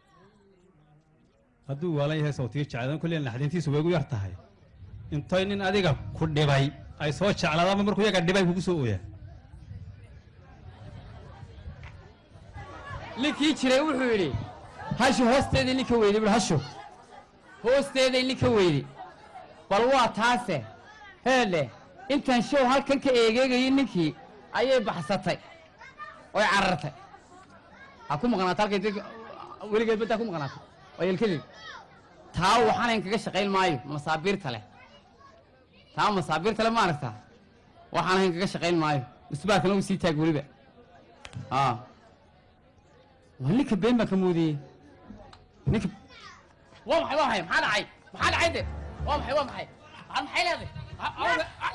hadduu waalan yahay sawtiga jecladan kulliya naxdintiisu way gu yar tahay intay nin adiga ku dhibay ay soo jeclaadaanba markuu yaga dhibay kugu soo ooyaa ninkii jiray wuxuu yidhi hashu hoosteedii ninka weyday bul hashu hoosteeday ninka weyday bal waa taase heedhe intaan show halkan ka eegeegayay ninkii ayay baxsatay oy carartay ha ku maqnaata halkay dadka weligeed baddaa ku maqnaata waa yelkadeed taa waxaanayn kaga shaqayn maayo masaabiirta leh taa masaabiirta leh ma aragtaa waxaanayn kaga shaqayn maayo musbaarkana uu sii taag weliba aa waa ninka been baan ka moodiyey ninka waa maxay waa maxay maxaa dhacay maxaa dhacay de waa maxay waa maxay maxaa maxay leedahay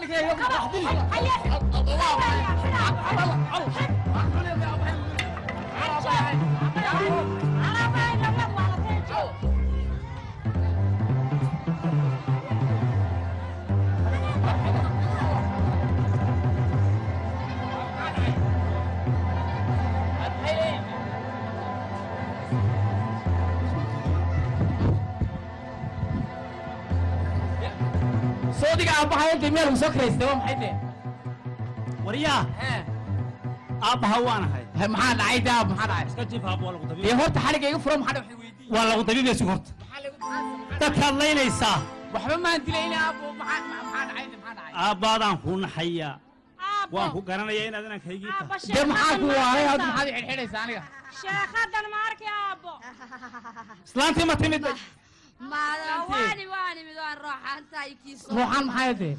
soodiga aabbahay intay meel soo karaystay waa maxay de waryaa aabbaha waanahay maxaa dhacay de aab maxaa dhacay iska jiif aabba waa lagu dee dabiib horta xadhigga iga furo maxaa dhacay weydii waa lagu dabiibaysu horta dadkaad laynaysaa waxba maan dilayna aabbo maxaa maxaa dhacay de maxaa dhacay aabbaadaan kuu naxayaa waan ku garanayaa inaad inankaygii tahay dee maxaa ku waaray hadda maxaad i xidhxidhaysaa aniga sheekhadan ma arki aabbo islaantii ma timid maada waani waani mid waan rooxaantahay kiiso ruuxaan maxay de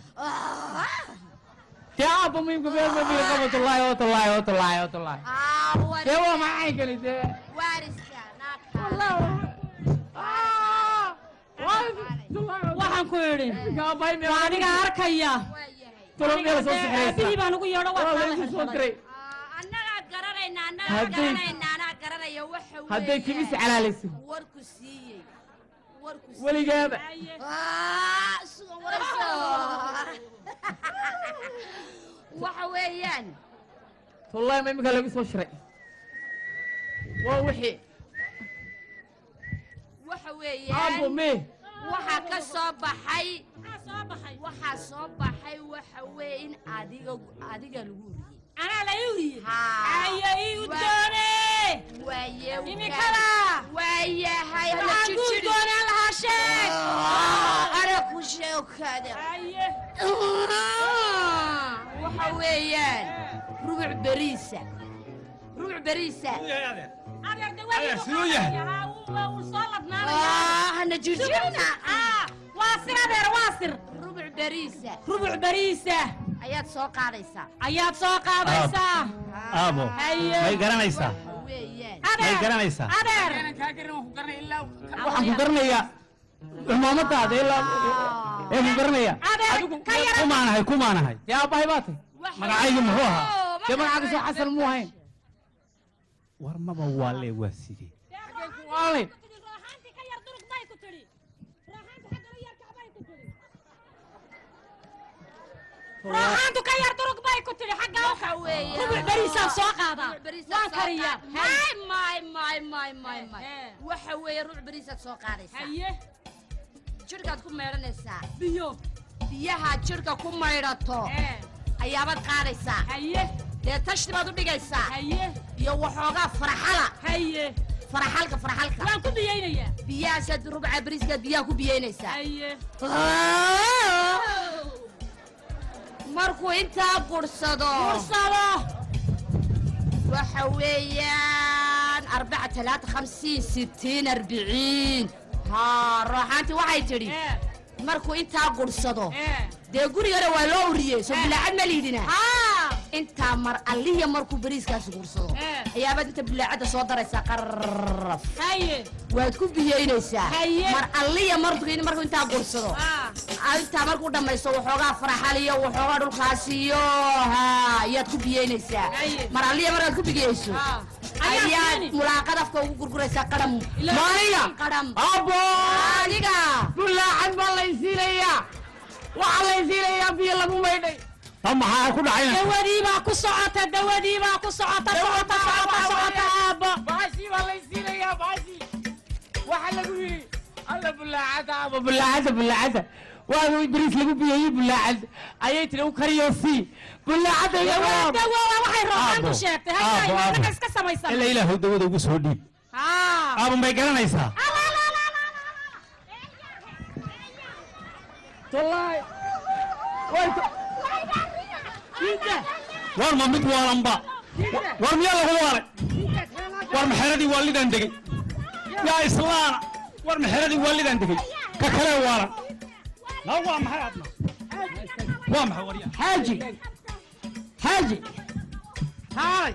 dee aabba muhimka meel ma biyo qabatulaahi watulaahi watulaahi watulaahi dee waa maxay keli dee waariska naagta waxaan ku idhi waa adiga arkaya aabihii baan ugu yeedho waa kaa la xirxiray annagaa garanayna annagaa Hadday- garanayna anaa garanaya waxa hadday timis calaalayso warku siiyey warku siiyey. weligaaba Ah, sugan warayso. waxa weeyaan wallahi ma iminka lagu soo shiray waa wixii waxa aabo weeyaan me waxaa ka soo baxay waxaa soo baxay waxa weeye in adiga adiga lagu uriyey anaa la uriyey Haa. aya ii udoone waaye imikada waayahay hala waxaan ku jirjiri. udoonaan lahaa sheeg Ah, ana ku sheekada aye waxa weeyaan rubuc beriisa rubuc beriisa adeer dawadii siduu yahay? wuu soo ladnaanaya Ah, hana jirjirina Ah, waa sir adeer waa sir rubuc beriisa rubuc beriisa ayaad soo qaadaysaa ayaad soo qaadaysaa aabo Haye. may garanaysaa weeyaan may adeer garanaysaa adeer waxaan ku garanayaa cumaamadaada ilaa ee ku garanaya adeer ka yara kumaanahay kumaanahay yaa aabbahay baa tay magacaygu muxuu ahaa dee magacaaga soo xasan muu ahayn war maba waa lee waa sidee waalay raaxaantii ka yar durug bay ku tidhi raaxaantii xagga la yar kacbay ku tidhi raaxaantu ka yar durug bay ku tidhi xagga u waxa weeyaan rubuc beriisaan soo qaadaa Rubuc beriisaad waan soo kariyaa qaad- may may may may may may Hee. waxa weeye rubuc beriisaad soo qaadaysaa haye jirhkaad ku maydhanaysaa biyo biyaha jirhka ku maydhato ee ayaabaad qaadaysaa haye dee tashti baad u dhigaysaa haye iyo waxoogaa faraxala haye faraxalka faraxalka waan ku biyeynayaa biyahaasaad rubuca beriiskaad biyaha ku biyeynaysaa haye markuu intaa gursado fursado waxa weeyaan arbaca talaata khamsiin sittiin arbiciin haa rooxaantii waxay tidhi ee markuu intaa gursado ee dee gurigana waa loo uriyey soo bilaacad ma liidina haa intaa mar allihiya markuu beriiskaasi gursado Ee. ayaabaad inta bilaacadda soo daraysaa qarraf haye waad ku biyeynaysaa Haye. mar alliya markuu markuu intaa gursado aa intaa markuu dhammaysto waxoogaa faraxal iyo waxoogaa dhulkaasi iyo haa ayaad ku biyeynaysaa Haye. mar alliya markaad ku bigeyso aa ayaa ayaad siini mulaaqad afka ugu gurguraysaa qadham Ilaa- Maaya. qadham aabo adiga bulaacad baa laysiinayaa waxaa laysiinayaa biyo lagu maydhay ta maxaa ku dhacayna dawadii baa ku socota dawadii baa ku socota socota socota socota aabbo baashii baa laysiinayaa baashii waxaa lagu yidhi alla bulaacada aabo bulaacada bulaacada waa bariis lagu biyeeyey bulaacad ayay tiri u kariyo sii bulaacada iyo dawa dawa waxay rooxaantu Aabbo. sheegtay Aabbo, hayay aabbo. annaga iska samaysan ilaa ilaahu dawada ugu soo dhiib haa aabo may garanaysaa wallahi war ma mid waalanba war miyaa lagu waalay war maxeradii waalidaan degey yaa islaana war maxeradii waalidaan degey ka kale waalan na waa maxay adna waa maxay waryaa xaaji xaaji haalay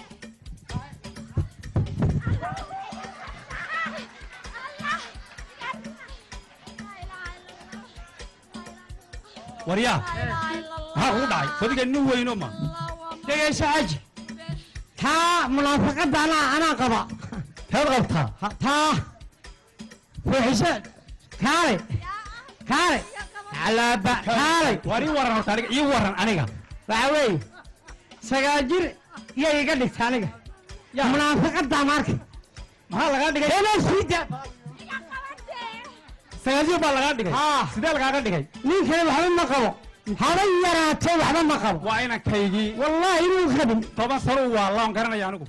waryaa maxaa kugu dhacay fadiga nin weyno ma dhegayso xaaji taa munaafaqadda anaa anaa qaba teed qabtaa Ha- taa fuuxisho kaale kaale alaaba kaalay war ii waran horta aniga ii waran aniga waxa weeye sagaal jir yay iga dhigta aniga munaafaqadda marka maxaa lagaa dhigay inaa siida sagaasyo baa lagaa dhigay haa sidee lagaaga dhigay ninkani waxba ma qabo haba yaraatee waxba ma qabo waa inankaygii wallaahi inuu qabin toban sano waa laan garanaya aniguba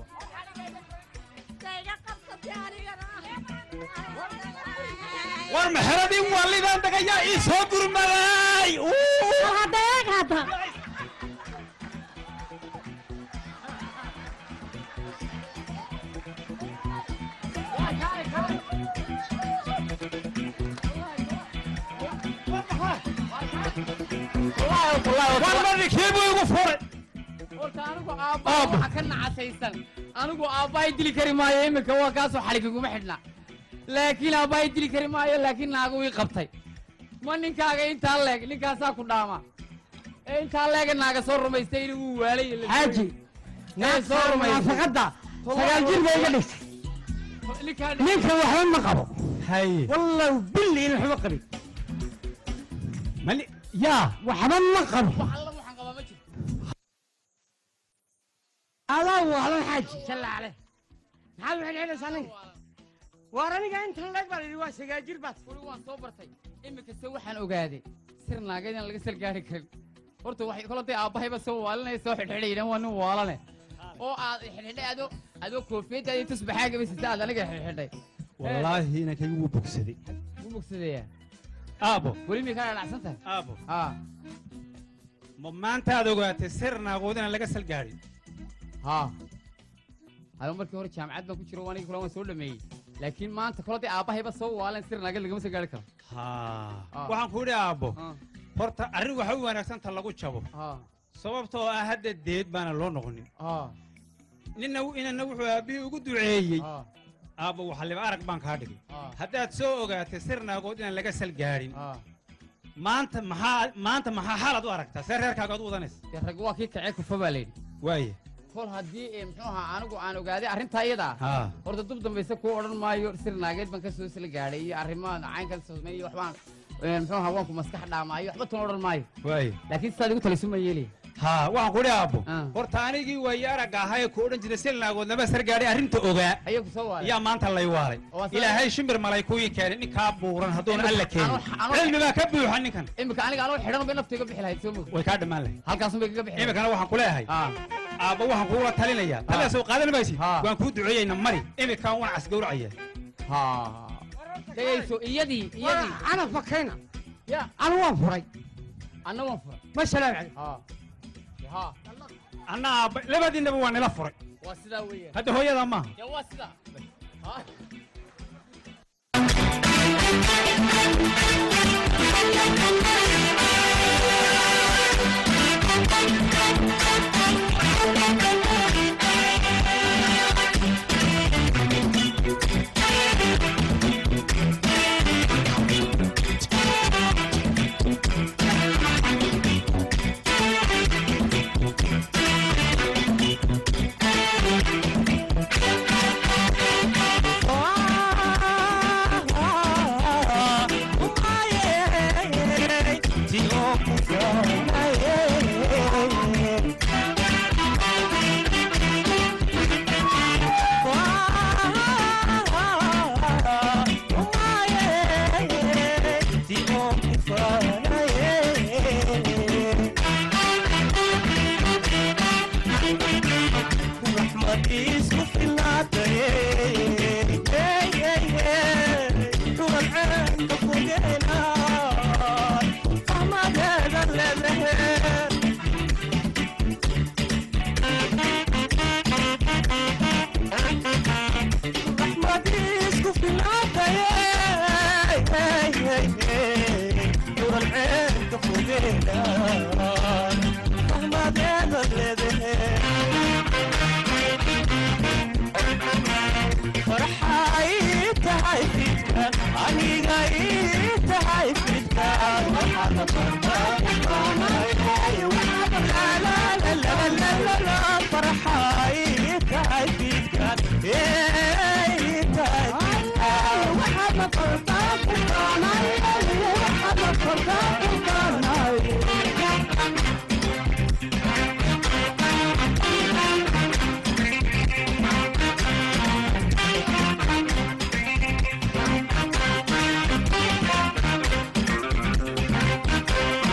war maxeradii waalidaan degayaa ii soo gurmaday hadda eeg hadda war marikii buu igu furay horta anigu aabbaha waxa ka nacasaysan anigu aabbahay dili kari maayo iminka waa kaasoo xaligiguma xidhna laakiin aabbahay dili kari maayo laakiin naagu ii qabtay ma ninkaaga intaa leeg ninkaasaa ku dhaama ee intaa leega naaga soo rumaystay inuu wuu waalay xaaji ee soo rumaystay naafaqadda sagaal jir bay iga dhigtay ninkaan ninka waxba ma qabo haye wallow billi in waxba qabin mani yaa waxba ma qabo alla waxaan qabaa ma jirto adaa waalan xaaji salla caleh maxaad waxay dhexdhaysaa ninka waar aniga intan leeg baa la yidhi waa sagaal jir baad weli waan soo bartay iminkasta waxaan ogaaday sir naaga inaan laga salgaari karin horta waxay kolantay aabbahayba soo waalinaya soo xidhxidhaydan waa nin waalane oo aad xidhxidhay adoo adoo koofiyadda iyo tusbaxaagaba sita aad aniga xidhxidhay wallaahi inankaygu wuu bogsaday wuu bogsadeeyaa aabo weli miyay kaa dhacsan tahay aabo haa ma maanta aad ogaatay sir naagood inaan laga salgaadhin haa ado markii hore jaamacad baan ku jiro aniga kula waan soo dhameeyey laakiin maanta kolantay aabbahayba soo waalan sir naaga lagama salgaari karo haa waxaan ku idhi aabbo Ah. horta arrin waxa u wanaagsan ta lagu jabo haa sababtoo ah hadda deed baana loo noqonin haa ninna inana wuxuu aabbihii ugu duceeyey haa aabbo waxaliba arag baan kaa dhigay haa haddaad soo ogaatay sir naagood inaan laga salgaadhin haa maanta maxaa maanta maxaa xaalaad u aragtaa see reerkaaga ad u wadanaysa dee rag waa kii kacee kufa baa layidhi waaye kol haddii ee muxuu ahaa anigu aan ogaaday arrintaa iyada ah haa horta dub dambayse kuu odhan maayo sir naageed baan ka soo sila gaadhay iyo arrimaha caynkan sosmay iyo waxbaan ee, muxuu ahaa waanku maskax dhaamaayo waxba tuna odhan maayo waaye laakiin sidaad igu talisu ma yeelaya haa waxaan ku idhi aabbo Ah. horta anigii waaye aragga ahaa ee ku odhan jiray sir naagood lama sargaadhay arrinta ogaa ayaa ku soo waaray yaa maanta lay waalay Oo waa saa- ilaahay shimbir malay kuwii keenay ninkaa buuran hadduuna alla keenin Anu- anu- cilmi baa ka buuxa ninkan iminka aniga anoo xidhan bay naftu iga bixi lahayd soo mogi way kaa dhammaan lahay halkaasun bay kaga bixi lahayd iminkana waxaan ku leeyahay haa aabba waxaan kuula talinayaa talada soo qaadan maysid Haa. waan kuu duceeyeyna mari iminkaan waan casgowracaya haa degayso iyadii iyadii ana fakayna ya anu waan furay anna waan furay ma salaam caleyk haa haa anna aabba labadiinaba waa nila furay waa sidaa weeyaan hadda hooyadaa maaha dee waa sidaa haa Thank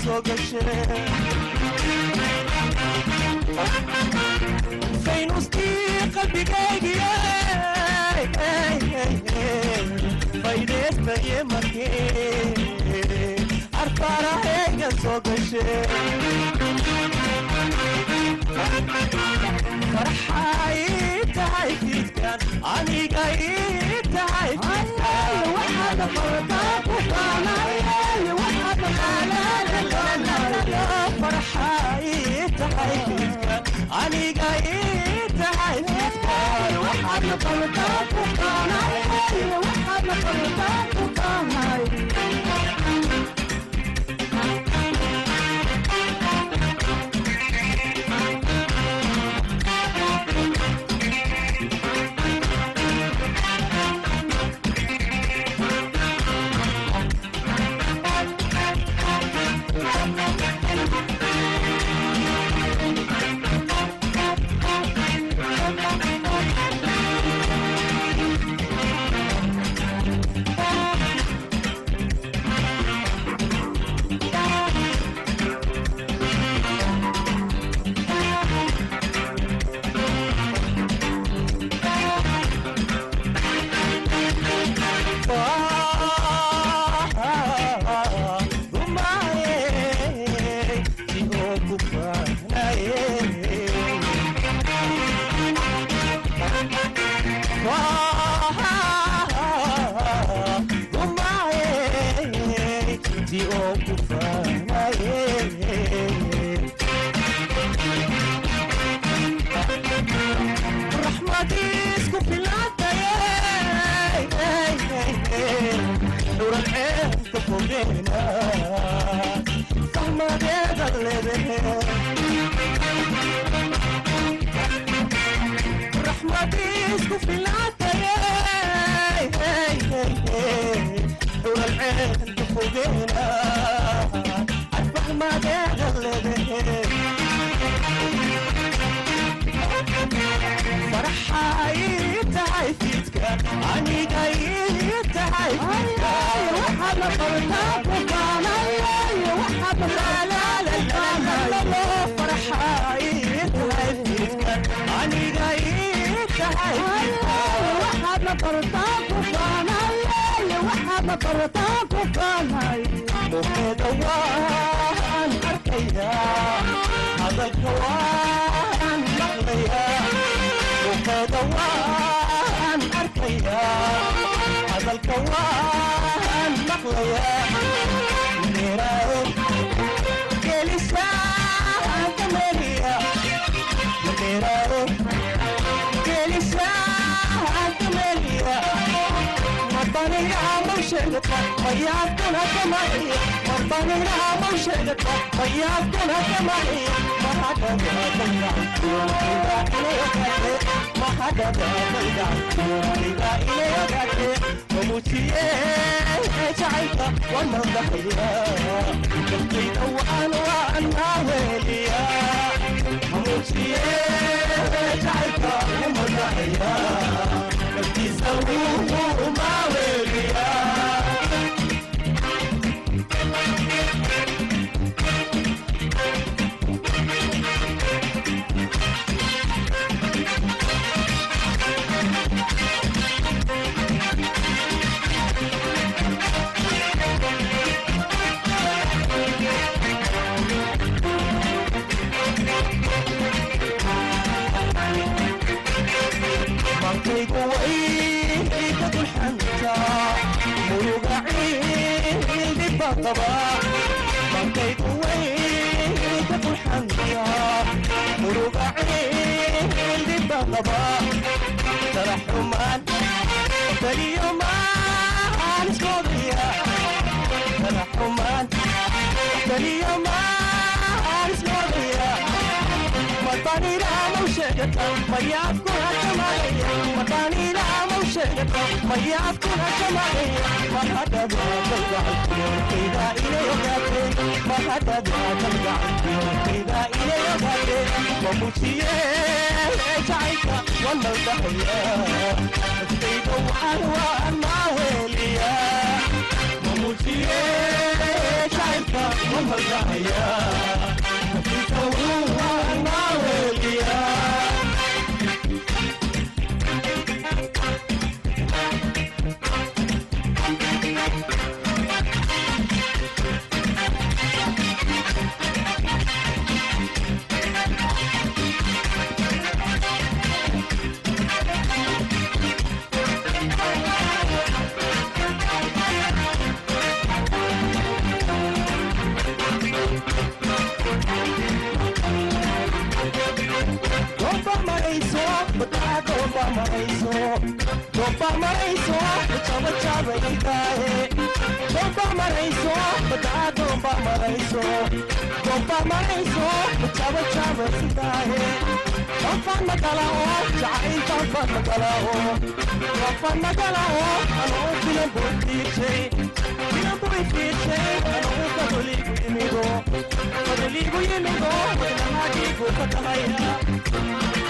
soo gashee faynuskii qalbigaygiye faydeystaye markee arfaarahayga soo gashee farxay tahay fiidkan aniga ii tahay farxay tahay fiidkan aniga ii tahay fiidkan waxaadna qaldaa ku qaanay waxaadna qaldaa ku qaanay raxmadiisku filaataye dhuran ceebka fogeena fahmadeeda leedahe raxmadiisku filaataye dhuran ceebka fogeena fahmadeeda leedahe farxay tahay fiidka aniga ii tahay waxaadna qabtaa ku qaanay farxay tahay fiidka aniga ii tahay waxaadna qabtaa ku qaanay waxaadna qabtaa ku qaanay muqeeda waan arkayaa hadalka waan maqlayaa muqeeda waan arkayaa hadalka waan maqlayaa meeraayo gelisaan kameliya meeraayo gelisaan kameliya marbaniga mawshegta mayaabkuna kamaiya marbaniga mawshegta mayaabkuna kamaiya mamujiye jacaylka wanadaxaya dalkayda waan waan maaweliya mamujiye jacaylka umadaxaya naftiisa wuu maaweliya markaygu wayga dulxanta muruga ciildiba qaba markaygu wayga dulxanta muruga ciildiba qaba taraxumaan beliyo maan iskoodaya taraxumaan beliyo maan iskoodaya matanira mawshegata mayaabkuna kamaya matanira mawshegata mayaabkuna kamaya mahadada dalgacalkiyonkayda inayogaate mahadada dalgacalkiyonkayda inayogaate mamujiye jacaylka wanaldahaya naftayda waxaan waan maaweliya mamujiye jacaylka mamalaya nafika wuwana weliya Domba maraiso, bata domba maraiso. Domba maraiso, chava chava ikahe. Domba maraiso, bata domba maraiso. Domba maraiso, chava chava ikahe. Domba magala o, chai domba magala o. Domba magala o, ano bilang botiche. Bilang botiche, ano kaduli kuimigo. Kaduli kuimigo, wala hadi ko patahaya.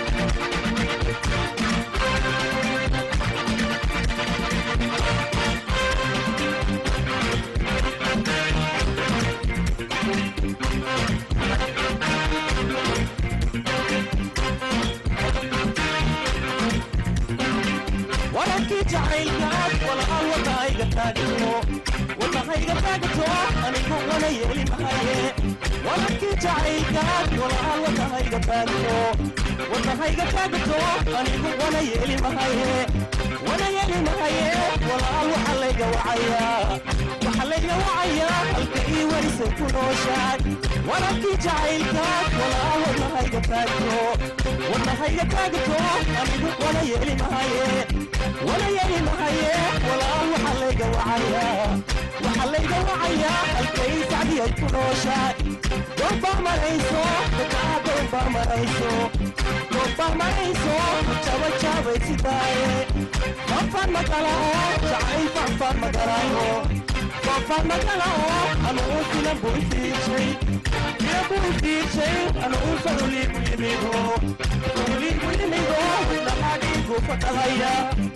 wararkii jacaylkaad walaal wadahayga taagto wadahayga taagto anigu wana yeeli mahaye wararkii jacaylkaad walaal wadahayga taagto wadahayga taagto anigu wana yeeli mahaye wana yeeli mahaye walaal waxa layga wacaya waxa layga wacaya halka ii warisay ku nooshahay wararkii jacaylkaad walaal wadahayga taagto wadahayga taagto anigu wana yeeli mahaye wala yeeli mahaye walaal waxa layga wacaya waxa layga wacaya halkay sacdiyay ku nooshahay doonba marayso dadkaa doonba marayso doonba marayso jaba jabay sidaaye fanfan magalao jacay fanfan magalao fanfan magalao anuu filan buu ifiirshay filan buu ifiirshay anuu faruliigu yimido faruliigu yimido dhaqaadhiigu fadhahaya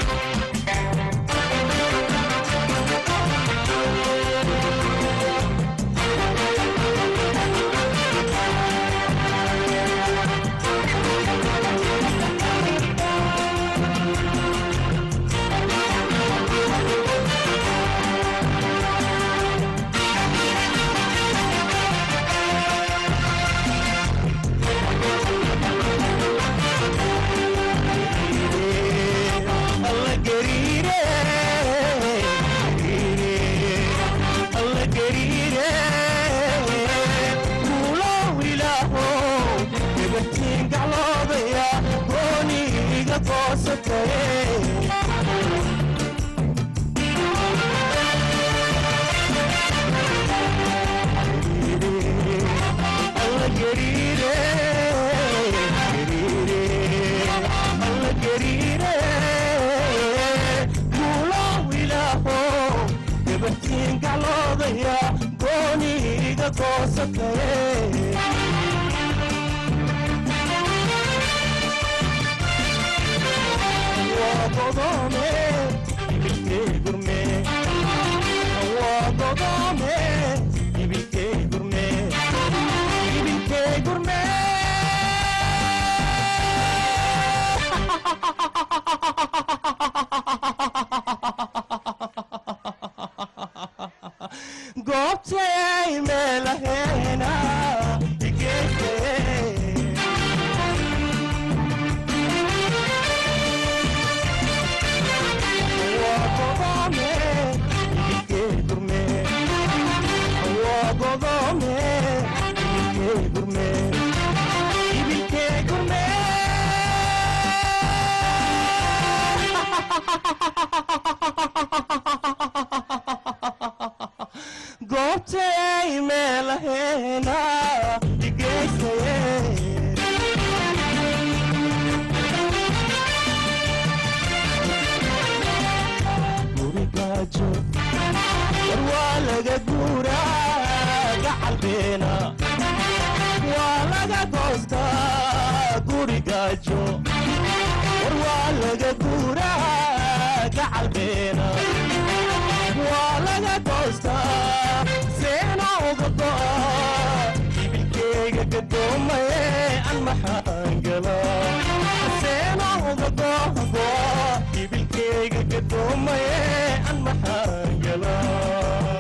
alla gariire alla gariire kuulow ilaaho gabartiin gacloodaya gooni iga goosataye alla gariire alla gariire kuulow ilaaho gabartiin gacloodaya gooni iga goosataye waa godoome ibilkee gurme waa godoome ibilkee gurme ibilkee gurme goobtay meelaheena igeysee goobtay meelaheena igeysaye gurigaajo war waa laga guuraa gacalbeena waa laga goostaa gurigaajo war waa laga guuraa gacalbeena waa laga goostaa seena uga go'a gadoomaye an maxaan galaa seenooda googo ibilkayga gadoomaye an maxaan galaa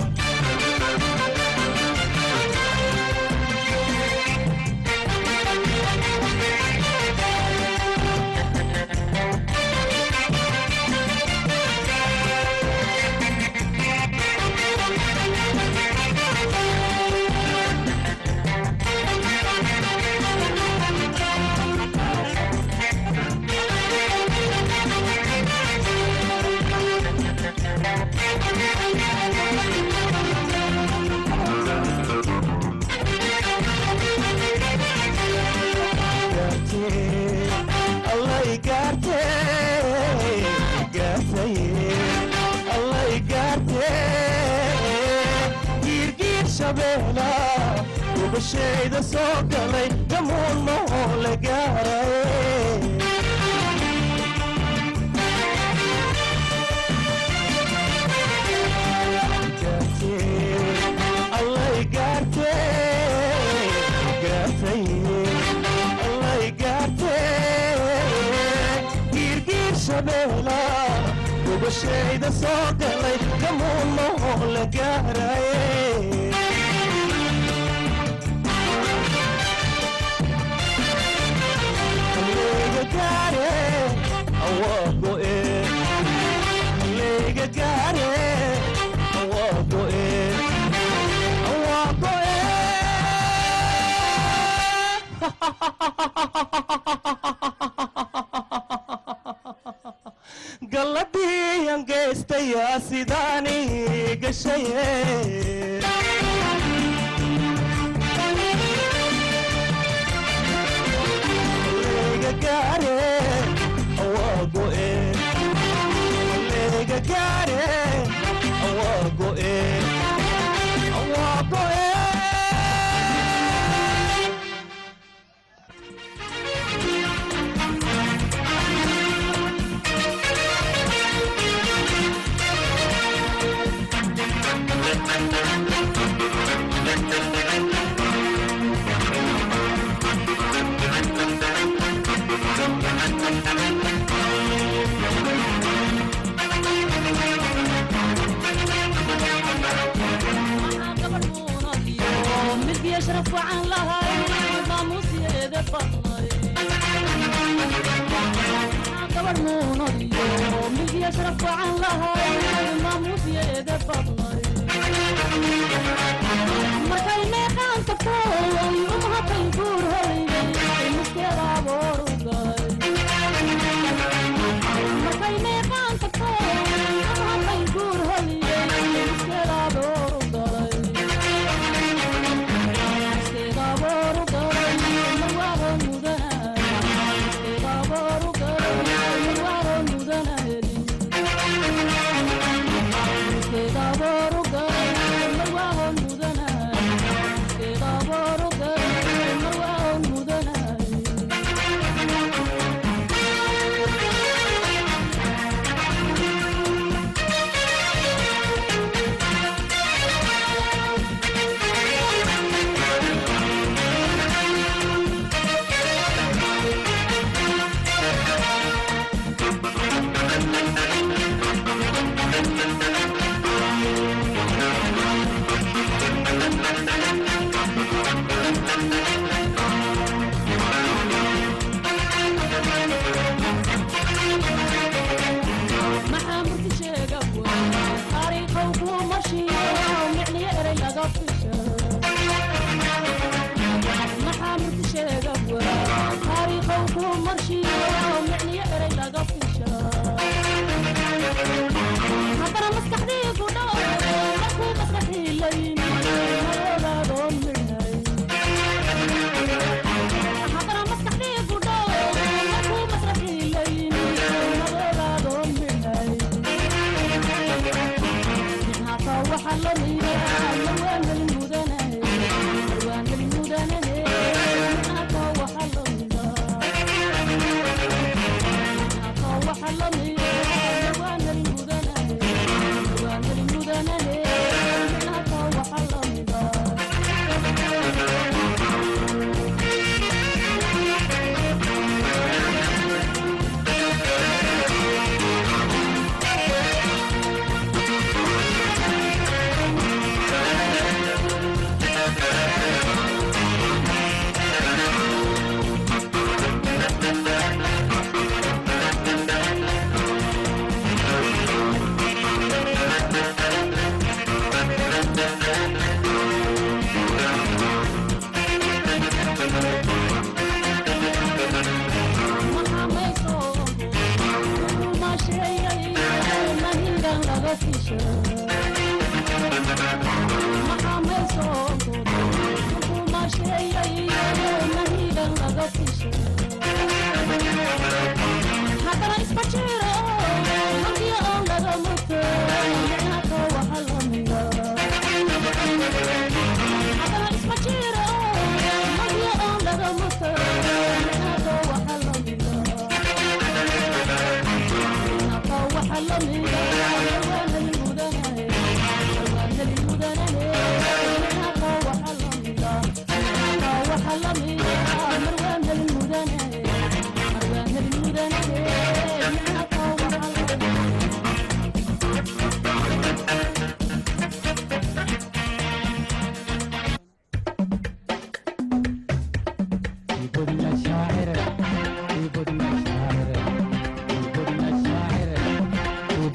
allay gaarte gaartaye allay gaarte giirgiir shabeela gubashayda soo galay gamuun mahoo la gaaraye allay gaarte gaartaye allay gaarte giirgiir shabeela gubashayda soo galay gamuun mahoo la gaaraye Halleega gaare awaa go'e Halleega gaare awaa go'e awaa go'e galladii aan geystayaa sidaani gashaye Halleega gaare awaa go'e Halleega gaare awaa go'e awaa go'e مد يشرف وعن لهاي ماموس يده فضلي قبر مونودي مد يشرف وعن لهاي ماموس يده فضلي markay meeqaan tagto umha tanguur hoyday muskeeda aboorugay markay meeqaan tagto umha tanguur hoyday muskeeda aboorugay muskeeda aboorugay marwaaro mudana muskeeda aboorugay marwaaro mudana helin muskeeda aboorugay marwaaro mudana muskeeda aboorugay marwaaro mudana maxaa murti sheega taariikhow kuu marshiyo micniyo erey laga fisha maxaa murti sheega taariikhow kuu marshiyo micniyo erey laga fisha haddana maskaxdii ku dhaw markuu maskaxii la yimi malogaadoon midhay haddana maskaxdii ku dhaw markuu maskaxii la yimi malogaadoon midhay dib hata waxa la miiraa lawaanan mudan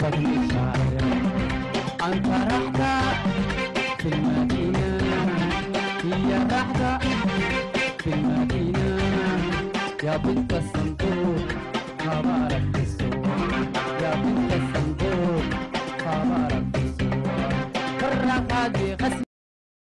فضل شاعر أنت رحدة في المدينة هي رحدة في المدينة يا بنت الصندوق مبارك